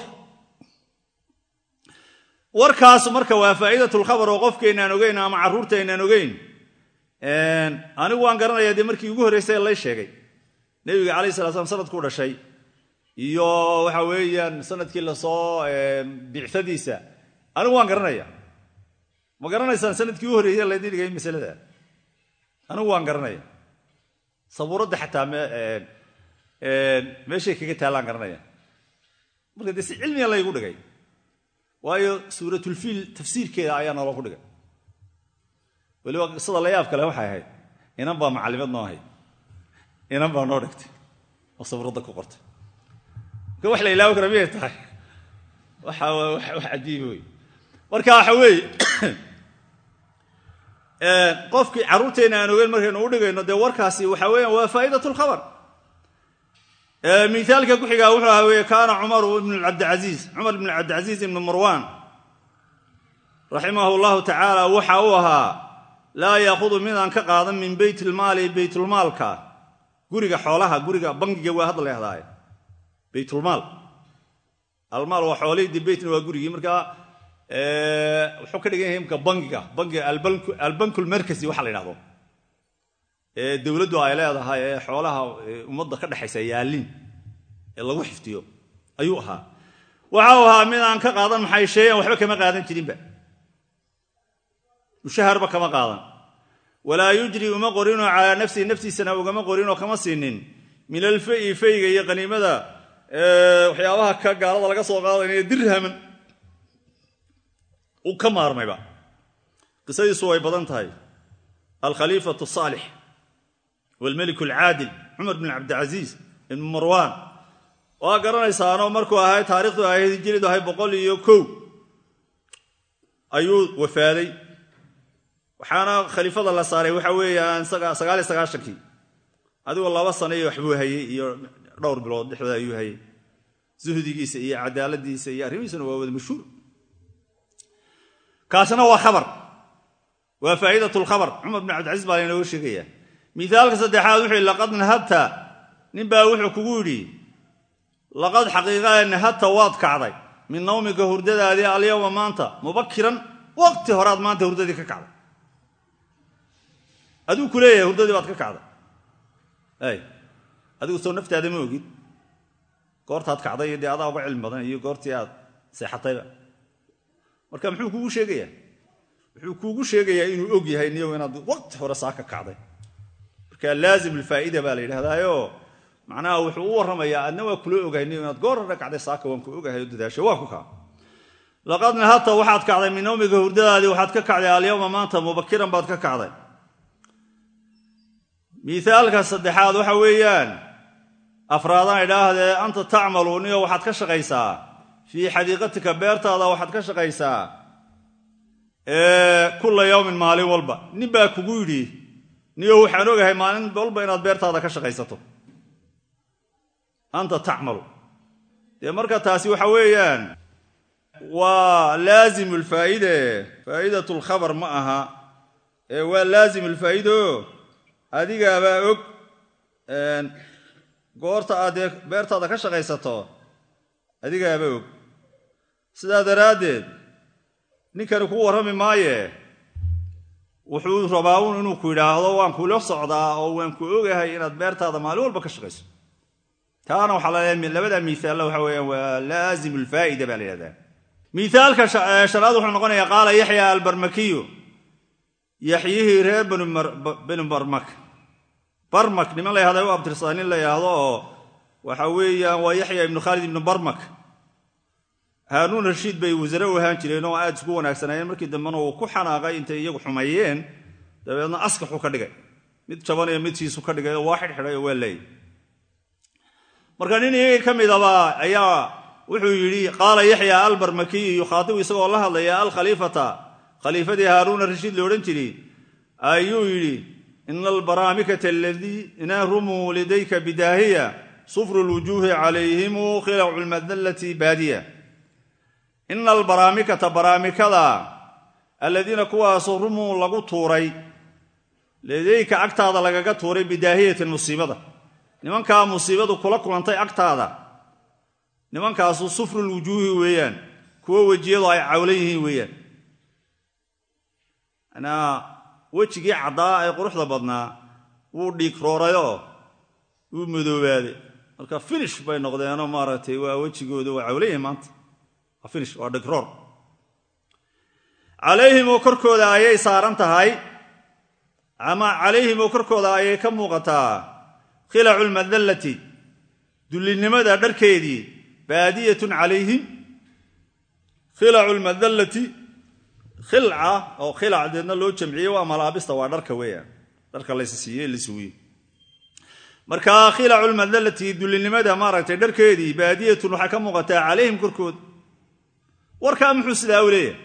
warkaas marka waa faa'iidatulkhabar oo qofkaynaan ogeyn ama carruurtaynaan ogeyn anigu waan garanayaa dee markii ugu horreysay lay sheegay nebiga calayh sala slam sanadkuu dhashay iyo waxa weeyaan sanadkii lasoo bicadiisa anigu waan garanaya ma garanaysaan sanadkii u horreeyey laydin dhigay masalada anigu waan garanaya sabuuradda xataa meeshay kaga taallaan garanaya marka dee si cilmiga laygu dhigay waayo suuratulfiil tafsiirkeeda ayaa naloo ku dhigay weliba qisada la yaab kale waxay ahayd inan baa macallimad noo ahayd inan baa noo dhigtay oo sabuuradda ku qortay marka wax la ilaawi kara miyay tahay waxa wax cajiiba wey marka waxa weeye qofkii carruurteenna aan ogeyn markaynu u dhigayno dee warkaasi waxa weeyaan waa faa'idat lkhabar miaalka ku xigaa wuxuu ahaa weye kaana cumaru ibn cabdicaiiz cumar ibn cabdicasiis ibn marwan raximahu llahu tacaala waxa uu ahaa laa yaahudu midaan ka qaadan min beyt ilmaali beytulmaalka guriga xoolaha guriga bangiga waa hadda lehdaaye beytulmaal almaal waa xoolihii de beytna waa gurigii markaa wuxuu ka dhigan yahay imka bangiga bangiga albankulmerkasi waxa la ydhahdo ee dowladdu ay leedahay ee xoolaha ummadda ka dhexaysa yaallin ee lagu xiftiyo ayuu ahaa waxa uu ahaa mid aan ka qaadan maxay sheeyan waxba kama qaadan jirinba mushaharba kama qaadan walaa yujri uma qorinoo calaa nafsihi naftiisana ugama qorinoo kama siinin min alfayi fayga iyo qaniimada waxyaabaha ka gaalada laga soo qaadanayo dirhaman uu ka maarmayba qisadiisu way badan tahay alkhaliifatu saalix waalmelik alcaadil cumar bin cabdicasiis ibn marwaan waa garanaysaanoo markuu ahay taarikhdu ahayd hijiridu ahay boqol iyo kow ayuu wafaaday waxaana khaliifada la saaray waxa weeyaan sagaal iyo sagaashankii adigoo laba sano iyo waxbuu hayey iyo dhowr bilood dhexdooda ayuu hayey zuhdigiisa iyo cadaaladiisa iyo arrimihiisuna waa wada mashhuur kaasina waa khabar waa faa'iidat lkhabar cumar bin cabdicasiis baa laynooga sheegaya miaalka saddexaad wuxuu yidhi laqad nahabta ninbaa wuxuu kugu yidhi laqad xaqiiqaa nahabta waad kacday min nawmika hurdadaadii alyawma maanta mubakiran waqti horaad maanta hurdadii ka kacday aduu ku leeyahay hurdadii baad ka kacday adigu soo naftaada ma ogid goortaad kacday iyo dee adaa uga cilmi badan iyo goortii aad seexatayba marka muxuu kuugu sheegayaa wuxuu kuugu sheegayaa inuu og yahay niyow inaad waqti hore saa ka kacday marka laazim alfaa'ida baa la yidhahdaayo macnaha wuxuu u warramayaa adna waa kula ogahay niyow inaad goor hore kacday saaka waan ku ogahay oo dadaasho waa ku kaa laqad nahadta waxaad kacday min nawmiga hurdadaadii waxaad ka kacday alyawma maanta mubakiran baad ka kacday miaalka saddexaad waxa weeyaan afraadaan idhaahdee anta tacmalu niyo waxaad ka shaqaysaa fii xadiiqatika beertaada waxaad ka shaqaysaa kulla yawmin maalin walba nin baa kugu yidhi niyo waxaan ogahay maalin walba inaad beertaada ka shaqaysato anta tacmalu dee marka taasi waxa weeyaan waa laazimu lfaa'ide faa'idat lkhabar ma aha ee waa laazim lfaa'ido adigaabaa og goorta aad dee beertaada ka shaqaysato adigaaba og sidaa daraaddeed ninkani kuu warrami maaye wuxuu rabaa uun inuu ku yidhaahdo waan kula socdaa oo waan ku ogahay inaad beertaada maalin walba ka shaqayso taana waxaa laleeya labada miaalla waxa weeyaan waa laazim alfaa'ida baa la yidhahdaa miaalka shanaad wuxuu noqonayaa qaala yaxya albarmakiyu yaxyihii reer benu barmak barmak niman la yahda u abtirsadaa nin la yidhaahdo oo waxa weeyaan waa yaxya ibnu khaalid ibnu barmak haanuun rashiid bay wasare u ahaan jireen oo aad isku wanaagsanaayeen markii dambena uu ku xanaaqay intay iyagu xumeeyeen dabeedna askaxuu ka dhigay mid jabanayo midsiisu ka dhigay oo waa xidhxidhay oo waa leeyay marka nin iyagii ka midaba ayaa wuxuu yidhi qaala yaxya albarmakiyu yukhaatibu isagoo la hadlaya alkhaliifata khaliifadii haaruuna rashiid lo odhan jiray ayuu yidhi ina albaraamikata aladiina rumuu lidayka bidaahiya sufru lwujuuhi calayhimu khilacu lmadallati baadiya ina albaraamikata baraamikada aladiina kuwaasoo rumuu lagu tuuray ladayka agtaada lagaga tuuray bidaahiyatin musiibada nimankaa musiibadu kula kulantay agtaada nimankaasu sufrulwujuuhi weeyaan kuwo wejiyadu ay cawlan yihiin weeyaan manaa wejigii caddaa ee quruxda badnaa wuu dhiig roorayoo wuu madoobaaday marka finish bay noqdeenoo maaragtay waa wejigooda waa cawlan yihiin maanta waa finish waa dhigroor calayhimoo korkooda ayay saaran tahay ama calayhimoo korkooda ayay ka muuqataa khilacu lmadallati dullinimada dharkeedii baadiyatun calayhim khilacu lmadallati khilca oo khilac deedna loo jamciyey waa malaabista waa dharka weeyaan dharka laysa siiye la suwiye marka khilacu lmadallati dullinimada maaragtay dharkeedii baadiyatun waxay ka muuqataa calayhim korkooda warkaa muxuu sidaa u leeyahay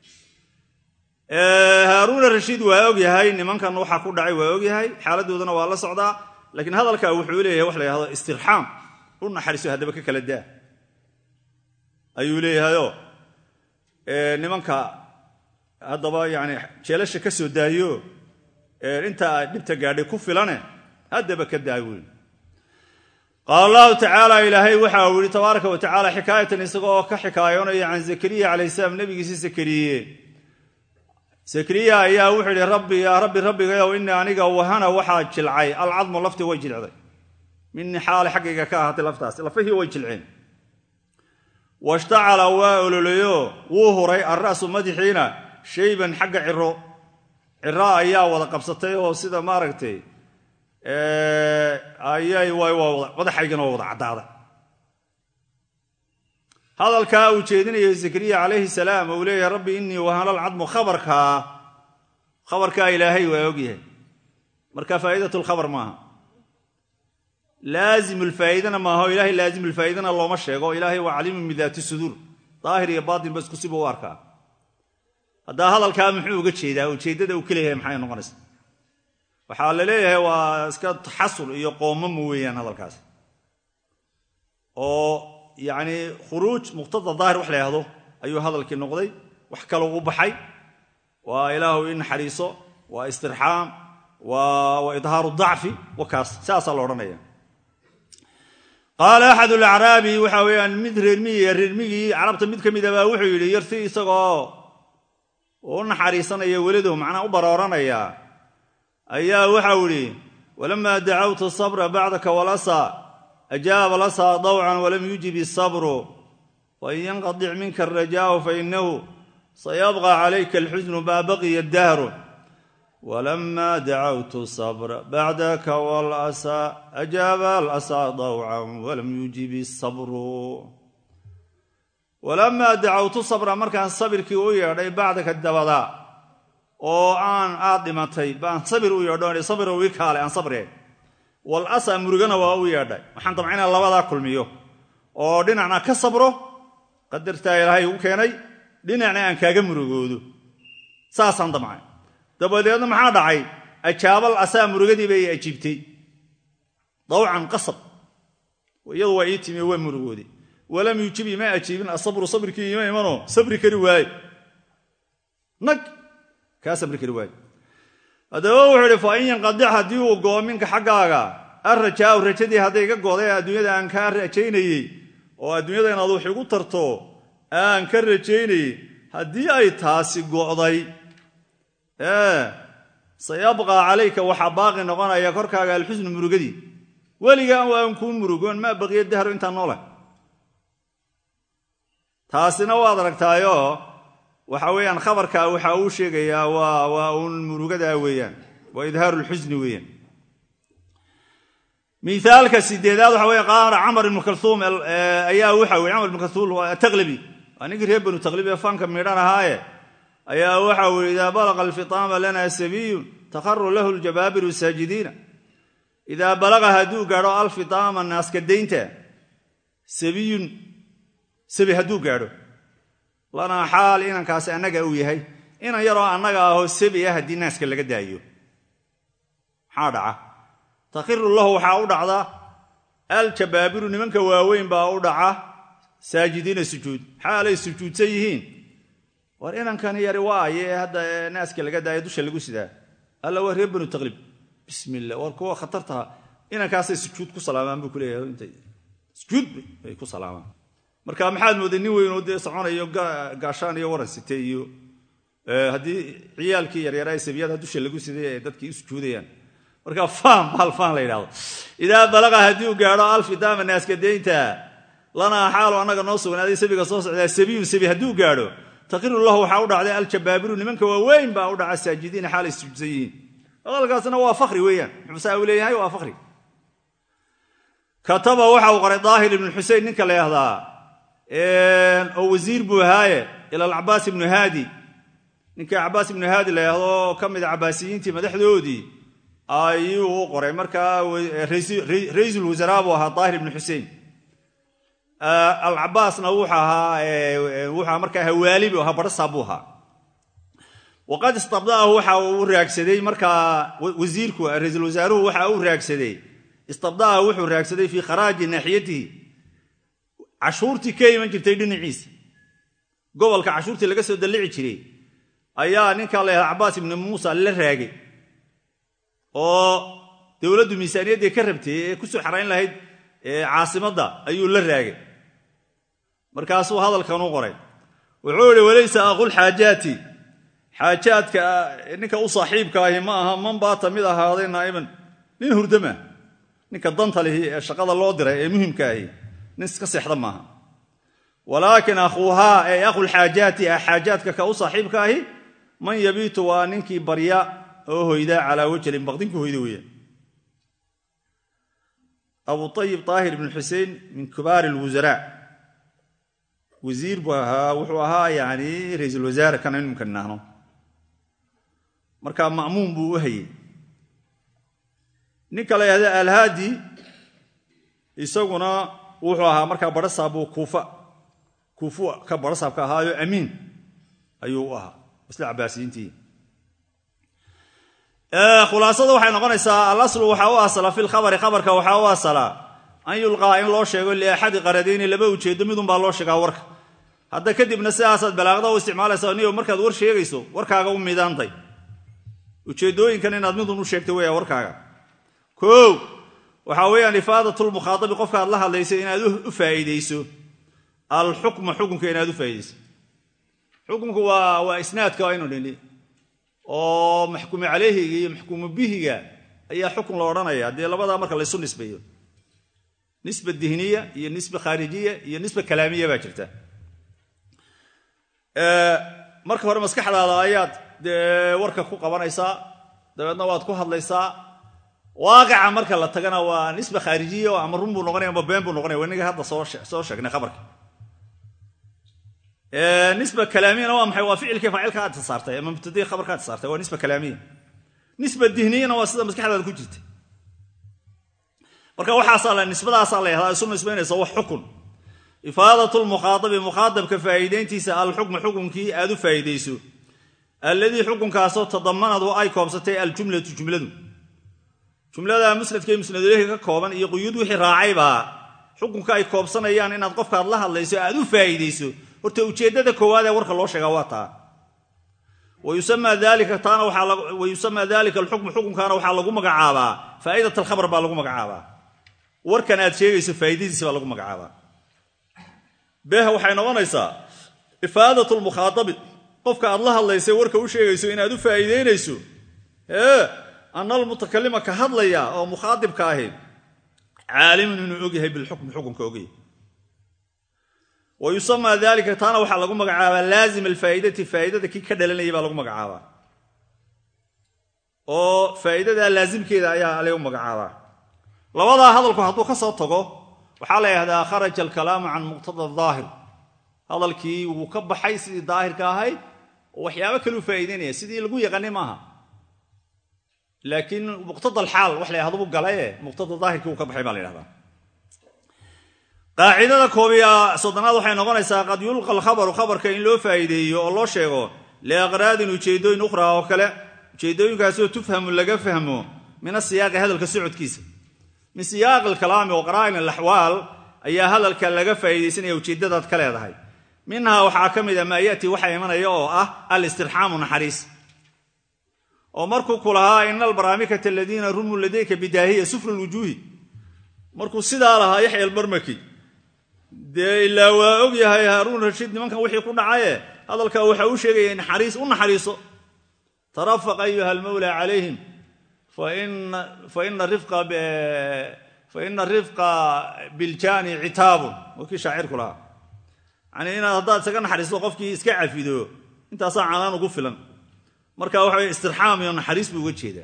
haaruuna rashiid waa og yahay nimankan waxaa ku dhacay waa og yahay xaaladoodana waa la socdaa laakiin hadalka wuxuu leeyahay wax la yhahdo istirxaam u naxariiso haddaba ka kala daa ayuu leeyahayoo nimanka haddaba yani jeelasha ka soo daayo intaa dhibta gaadhay ku filane haddaba ka daa weyn qaala allahu tacaala ilaahay waxa uu yihi tabaaraka wa tacala xikaayatan isagoo ka xikaayoonaya can zakariya calayh salaam nebigiisi zakariye zakariya ayaa wuxuu yidhi rabbi yaa rabbi rabbigayow inii aniga wahana waxaa jilcay alcadmu laftii way jilcday minii xaale xaggayga ka ahaatay laftaasi lafihii way jilceen washtacala waa ololeyo wuu huray alra'su madaxiina shayban xagga ciro ciro ayaa wada qabsatay oo sida maaragtay ayay madaxaygana waa wada caddaaday hadalkaa uu jeedinayo zakariya calayhi salaam uu leeyahay rabbi inii wahana alcadmu khabarkaa khabarkaa ilaahay waa ogyahay marka faa'idat lkhabar maaha laazim lfaa'idana maaha o ilahay laazim lfaa'idana looma sheego ilaahay waa caliimun bidaati suduur daahir iyo baatin ba isku siba u arkaa haddaa hadalkaa muxuu uga jeedaa ujeeddada uu ka leeyahay maxay noqonaysa waxaa la leeyahay waa iska taxasul iyo qoomamo weeyaan hadalkaas oo yacni khuruuj muqtada daahir wax la yhahdo ayuu hadalkii noqday wax kale ugu baxay waa ilaahu i naxariiso waa istirxaam waa idhaaru dacfi wakaas saasaa la odhanaya qaala axad alacraabi waxa weeyaan mid reermiyiga reermigii carabta mid ka mida baa wuxuu yidhi yarti isagoo u naxariisanaya welidu macnaa u barooranaya ayaa waxau idhi walamaa dacawtu sabra bacdaka walasa ajaaba lasaa dawcan walam yujib isabru wain yanqadic minka arajaau fainahu sayabqa calayka alxusnu maa baqiya dahru walamaa dacawtu sabra bacdaka walasa ajaaba alasaa dawcan walam yujib isabru walamaa dacawtu sabra markaan sabirkii u yeedhay bacdaka dabada oo aan aad dhimatay baan sabir u yeedho sabir ii kaale aan sabreen wal asa murugana waa u yeedhay waxaan damca inaan labadaa kulmiyo oo dhinacna ka sabro qadartaa ilaahay ugu keenay dhinacna aan kaaga murugoodo saasaan damcay dabadeedna maxaa dhacay ajaabal asaa murugadii bay ajiibtay dawcan qasab iyadu waa ii timi waa murugooday walam yuujib ima ajiibin asabru sabrkii ima imanoo sabri kari waaye nag kaa sabri kari waaye haddaba wuxuu idhi fa in yanqadic haddii uu goo minka xaggaaga alrajaau rajadii hadday ga goday adduunyada aan kaa rajaynayey oo adduunyada inaad wax igu tarto aan ka rajaynay haddii ay taasi go'day sayabqaa calayka waxaa baaqi noqonaya korkaaga alxusnu murugadii weligaan waan kuu murugoon maa baqiya dahro intaan noole taasina waad aragtaayo waxa weeyaan khabarkaa waxa uu sheegayaa waa uun murugadaa weeyaan waa idhaaru lxusni weeyaan miaalka sideedaad waxa wey qaala camar ibnu kalhuum ayaa waxa weye camar ibnu kalhuum taqlibi waa ninkii reer banu taqlibi ee fanka midhan ahaaye ayaa waxa weye idaa balaqa alfitaama lana sabiyun takharu lahu ljabaabiru saajidiina idaa balaqa hadduu gaadho alfitaama naaskadaynta sabiyun sabi hadduu gaadho lanaa xaal inankaasi annaga uu yahay inan yaroo annaga ahoo sabi ah haddii naaska laga daayo maxaa dhaca takhiru lahu waxaa u dhacda aljabaabiru nimanka waaweyn baa u dhaca saajidiina sujuud xaalay sujuudsan yihiin war inankani yari waaye hadda naaska laga daayo dusha lagu sidaa alla waa reer banu taqlib bismillah war kuwa khatartaha inankaasay sujuud ku salaamaan buu kuleeyahay sujuud bay ku salaamaan marka maxaad mooday nin weynoo dee soconayo gaashaan iyo waran site iyo haddii ciyaalkii yaryaraa sabiyada dusha lagu siday ay dadkii u sujuudayaan marka faan baal faan la yidhahdo idaa balaqa haddii uu gaadho alfidaama naaskadeynta lanaa xaalo annaga noo sugnaaday sabiga soo socdaa sabiyun sabi hadduu gaadho taqiru lahu waxaa u dhacday aljabaabiru nimanka waaweyn baa u dhaca saajidiina xaalay sujuudsan yihiin hadalkaasna waa fakri weeyaan muxuusaa uu leeyahay waa fakri kataba waxa uu qoray daahir ibnu xusein ninka la yahdaa oo wasiir buu ahaaye ila alcabaas ibnu haadi ninka cabaas ibnu haadi la yahdo oo ka mida cabaasiyiintii madaxdoodii ayuu u qoray markaa raiisul wasaraa buu ahaa daahir ibnu xusein alcabaasna wuxuu ahaa markaa hawaali buu ahaa barhasaa buu ahaa waqad istabda'ahu waxa uu raagsaday markaa wasiirku raiisul wasaaruhu waxa uu raagsaday istabda'ahu wuxuu raagsaday fii kharaaji naaxiyatihi cashuurtii ka iman jirtay dhinaciisa gobolka cashuurtii laga soo dallici jiray ayaa ninka la yahda cabaas ibnu muusa la raagay oo dowladdu miisaaniyaddii ka rabtay ee ku soo xarayn lahayd caasimadda ayuu la raagay markaasuu hadalkan u qoray wuxuu idhi walaysa aqulxaajaati xaajaadka ninka u saaxiibka ahi ma aha man baata mid ahaaday naa'iman nin hurdama ninka danta lihi ee shaqada loo diray ee muhimka ahi nin iska seexda maaha walaakin akhuuhaa ee aqulxaajaati ah xaajaadka ka u saaxiibka ahi man yabiitu waa ninkii barya oo hoyda calaa wajlin baqdinku hoyda weeyaan abu ayib daahir ibnu xusein min kibaar lwusaraa wasiir buu ahaa wuxuu ahaa yani raiisul wasaare kana inimka nahno marka ma'muum buu u hayey ninka la yahda alhaadi isaguna wuxuu ahaa markaa barhasaabuu kuufa kuufu ka barhasaabka ahaayo amiin ayuu u ahaa isla cabaasiyiintii khulaasada waxay noqonaysaa alaslu waxaa u asala fi lkhabari khabarka waxaa u asala an yulqaa in loo sheego liaxadi qaradayni laba ujeedo midunbaa loo sheegaa warka hadda kadibna sidaasaad balaaqda u isticmaalaysa niyo markaad war sheegayso warkaaga u midaantay ujeedooyinkan inaad midun u sheegto weya warkaaga o waxaa weeyaan ifaadatulmukhaadabi qofkaad la hadlaysa inaad u faa'iidayso alxukma xukunka inaad u faa'iidayso xukunku waa waa isnaadka aynu nini oo maxkumu calayhiga iyo maxkumu bihiga ayaa xukun la odhanaya dee labadaa marka laysu nisbeeyo nisba dihniya iyo nisba khaarijiya iyo nisba kalaamiya baa jirta marka hore maskaxdaada ayaad dee warka ku qabanaysaa dabeedna waad ku hadlaysaa waaqica marka la tagana waa nisba khaarijiya oo ama run buu noqonaya ama been buu noqonaya wanaga hadda soo sheegnay khabarka nisba kalaamiyana waa maxay waa ficilkii faacilka aad saartay ama mubtadii khabarka aad saartay waa nisba kalaamiya nisba dihniyana waa sida maskaxdaada ku jirta marka waxaasaa nisbadaasaa la yahdaa isu nisbaynaysa wax xukun ifaadat lmukhaadabi mukhaadabka faa'iidayntiisa alxukmu xukunkii aad u faa'iidayso alladii xukunkaasoo tadamanadu ay koobsatay aljumlatu jumladu jumlada musnadkay musnaduleyhi ka kooban iyo quyuud wixii raacaybaa xukunka ay koobsanayaan inaad qofkaad la hadlayso aad u faa'iidayso horta ujeeddada koowaad ee warka loo sheegaa waa taa wayusamaa dalika alxukmu xukunkaana waxaa lagu magacaabaa faa'idat alkhabar baa lagu magacaabaa warkan aad sheegayso faa'iidadiisa baa lagu magacaabaa beh waxay noqonaysaa ifaadat lmukhaadabi qofka aad la hadlaysa warka u sheegayso inaad u faa'iideynayso ee ana almutakalima ka hadlaya oo mukhaadibka ahi caalimun inuu ogyahay bilxukmi xukunka ogyahay wa yusamaa dalika taana waxaa lagu magacaabaa laazim alfaa'idati faa'idada kii ka dhalanaya baa lagu magacaabaa oo faa'iidadaa laasimkeeda ayaa lagu magacaabaa labadaa hadalku hadduu ka soo tago waxaa la yidhahdaa kharaja alkalaamu can muqtada daahir hadalkii wuu ka baxay sidii daahirka ahayd oo waxyaabo kaleu faa'iideynaya sidii lagu yaqaanay maaha laakiin muqtada alxaal wax la yhahdo buu galaye muqtada daahirkii wuu ka baxay baa la yhahdaa qaacidada koobiya soddonaad waxay noqonaysaa qad yulqa alkhabaru khabarka in loo faa'iideeyo oo loo sheego liaqraadin ujeeddooyin ukhraa oo kale ujeeddooyinkaasoo tufhamu laga fahmo min asiyaaqi hadalka socodkiisa min siyaaqi alkalaami wa qaraa'in alaxwaal ayaa hadalka laga faa'iidaysanaya ujeeddadaad ka leedahay minhaa waxaa ka mid a maa ya'tii waxa imanaya oo ah alistirxaamu naxariis oo markuu ku lahaa ina albaraamikata aladiina rumuu ladayka bidaahiya sufru lwujuuhi markuu sidaa lahaa yaxya albarmaki dee ilaa waa og yahay haaruun rashiid nimankan wixii ku dhacaye hadalkaa waxa uu sheegaya naxariis u naxariiso tarafaq ayuha almawla calayhim faina rifqa biljaani citaabun waa kii shaacirku lahaa yani inaad haddaad isaga naxariisto qofkii iska cafido intaasaa canaan ugu filan marka waxa wey istirxaam iyo naxariis buu uga jeedaa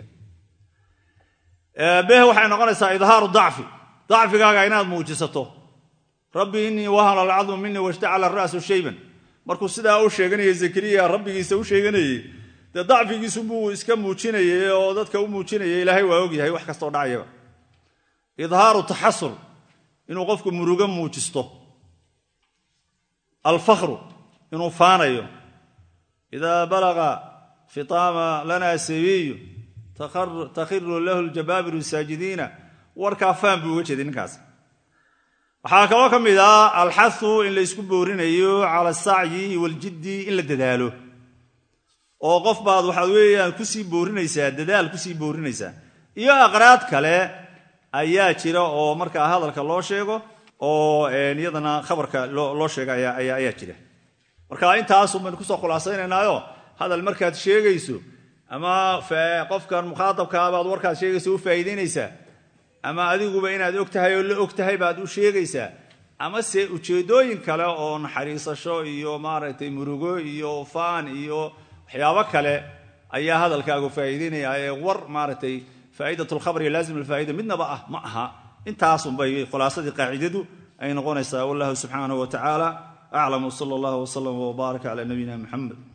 beh waxay noqonaysaa idhaaru dacfi dacfigaaga inaad muujisato rabbi innii wahana alcadmu minii washtacala ra'su shayban markuu sidaa u sheeganayay zakariya rabbigiisa u sheeganayey dee dacfigiisubuu iska muujinayay oo dadka u muujinayay ilaahay waa ogyahay wax kastoo dhacayaba idhaaru taxasur inuu qofku murugo muujisto alfakhru inuu faanayo idaa balaga fitaama lana sabiyu takhiru lahu ljabaabiru saajidiina warkaa faan buu uga jeeday ninkaas waxaa kaloo ka mid ah alxahu in la ysku boorinayo cala asacyi waljiddi in la dadaalo oo qof baad waxaad weeyaan kusii boorinaysaa dadaal kusii boorinaysaa iyo aqraad kale ayaa jira oo markaa hadalka loo sheego oo iyadana khabarka loo sheega ayaa jira marka intaasun baynu kusoo khulaasaynaynaayo hadal markaad sheegayso ama qofkan mukhaatabkaa baad warkaad sheegayso u faa'iidaynaysaa ama adiguba inaad og tahay oo la og tahay baad u sheegaysaa ama se ujeeddooyin kale oo naxariisasho iyo maaragtay murugo iyo faan iyo waxyaabo kale ayaa hadalkaagu faa'iidaynaya ee war maaragtay faa'idat alkhabar iyo laazim alfaa'ida midnaba ah ma aha intaasunbay khulaasadii qaacidadu ay noqonaysaa wallahu subxaanahu wa tacaala aclam wsala allah wslam wbaarak cala nabiyina muxamed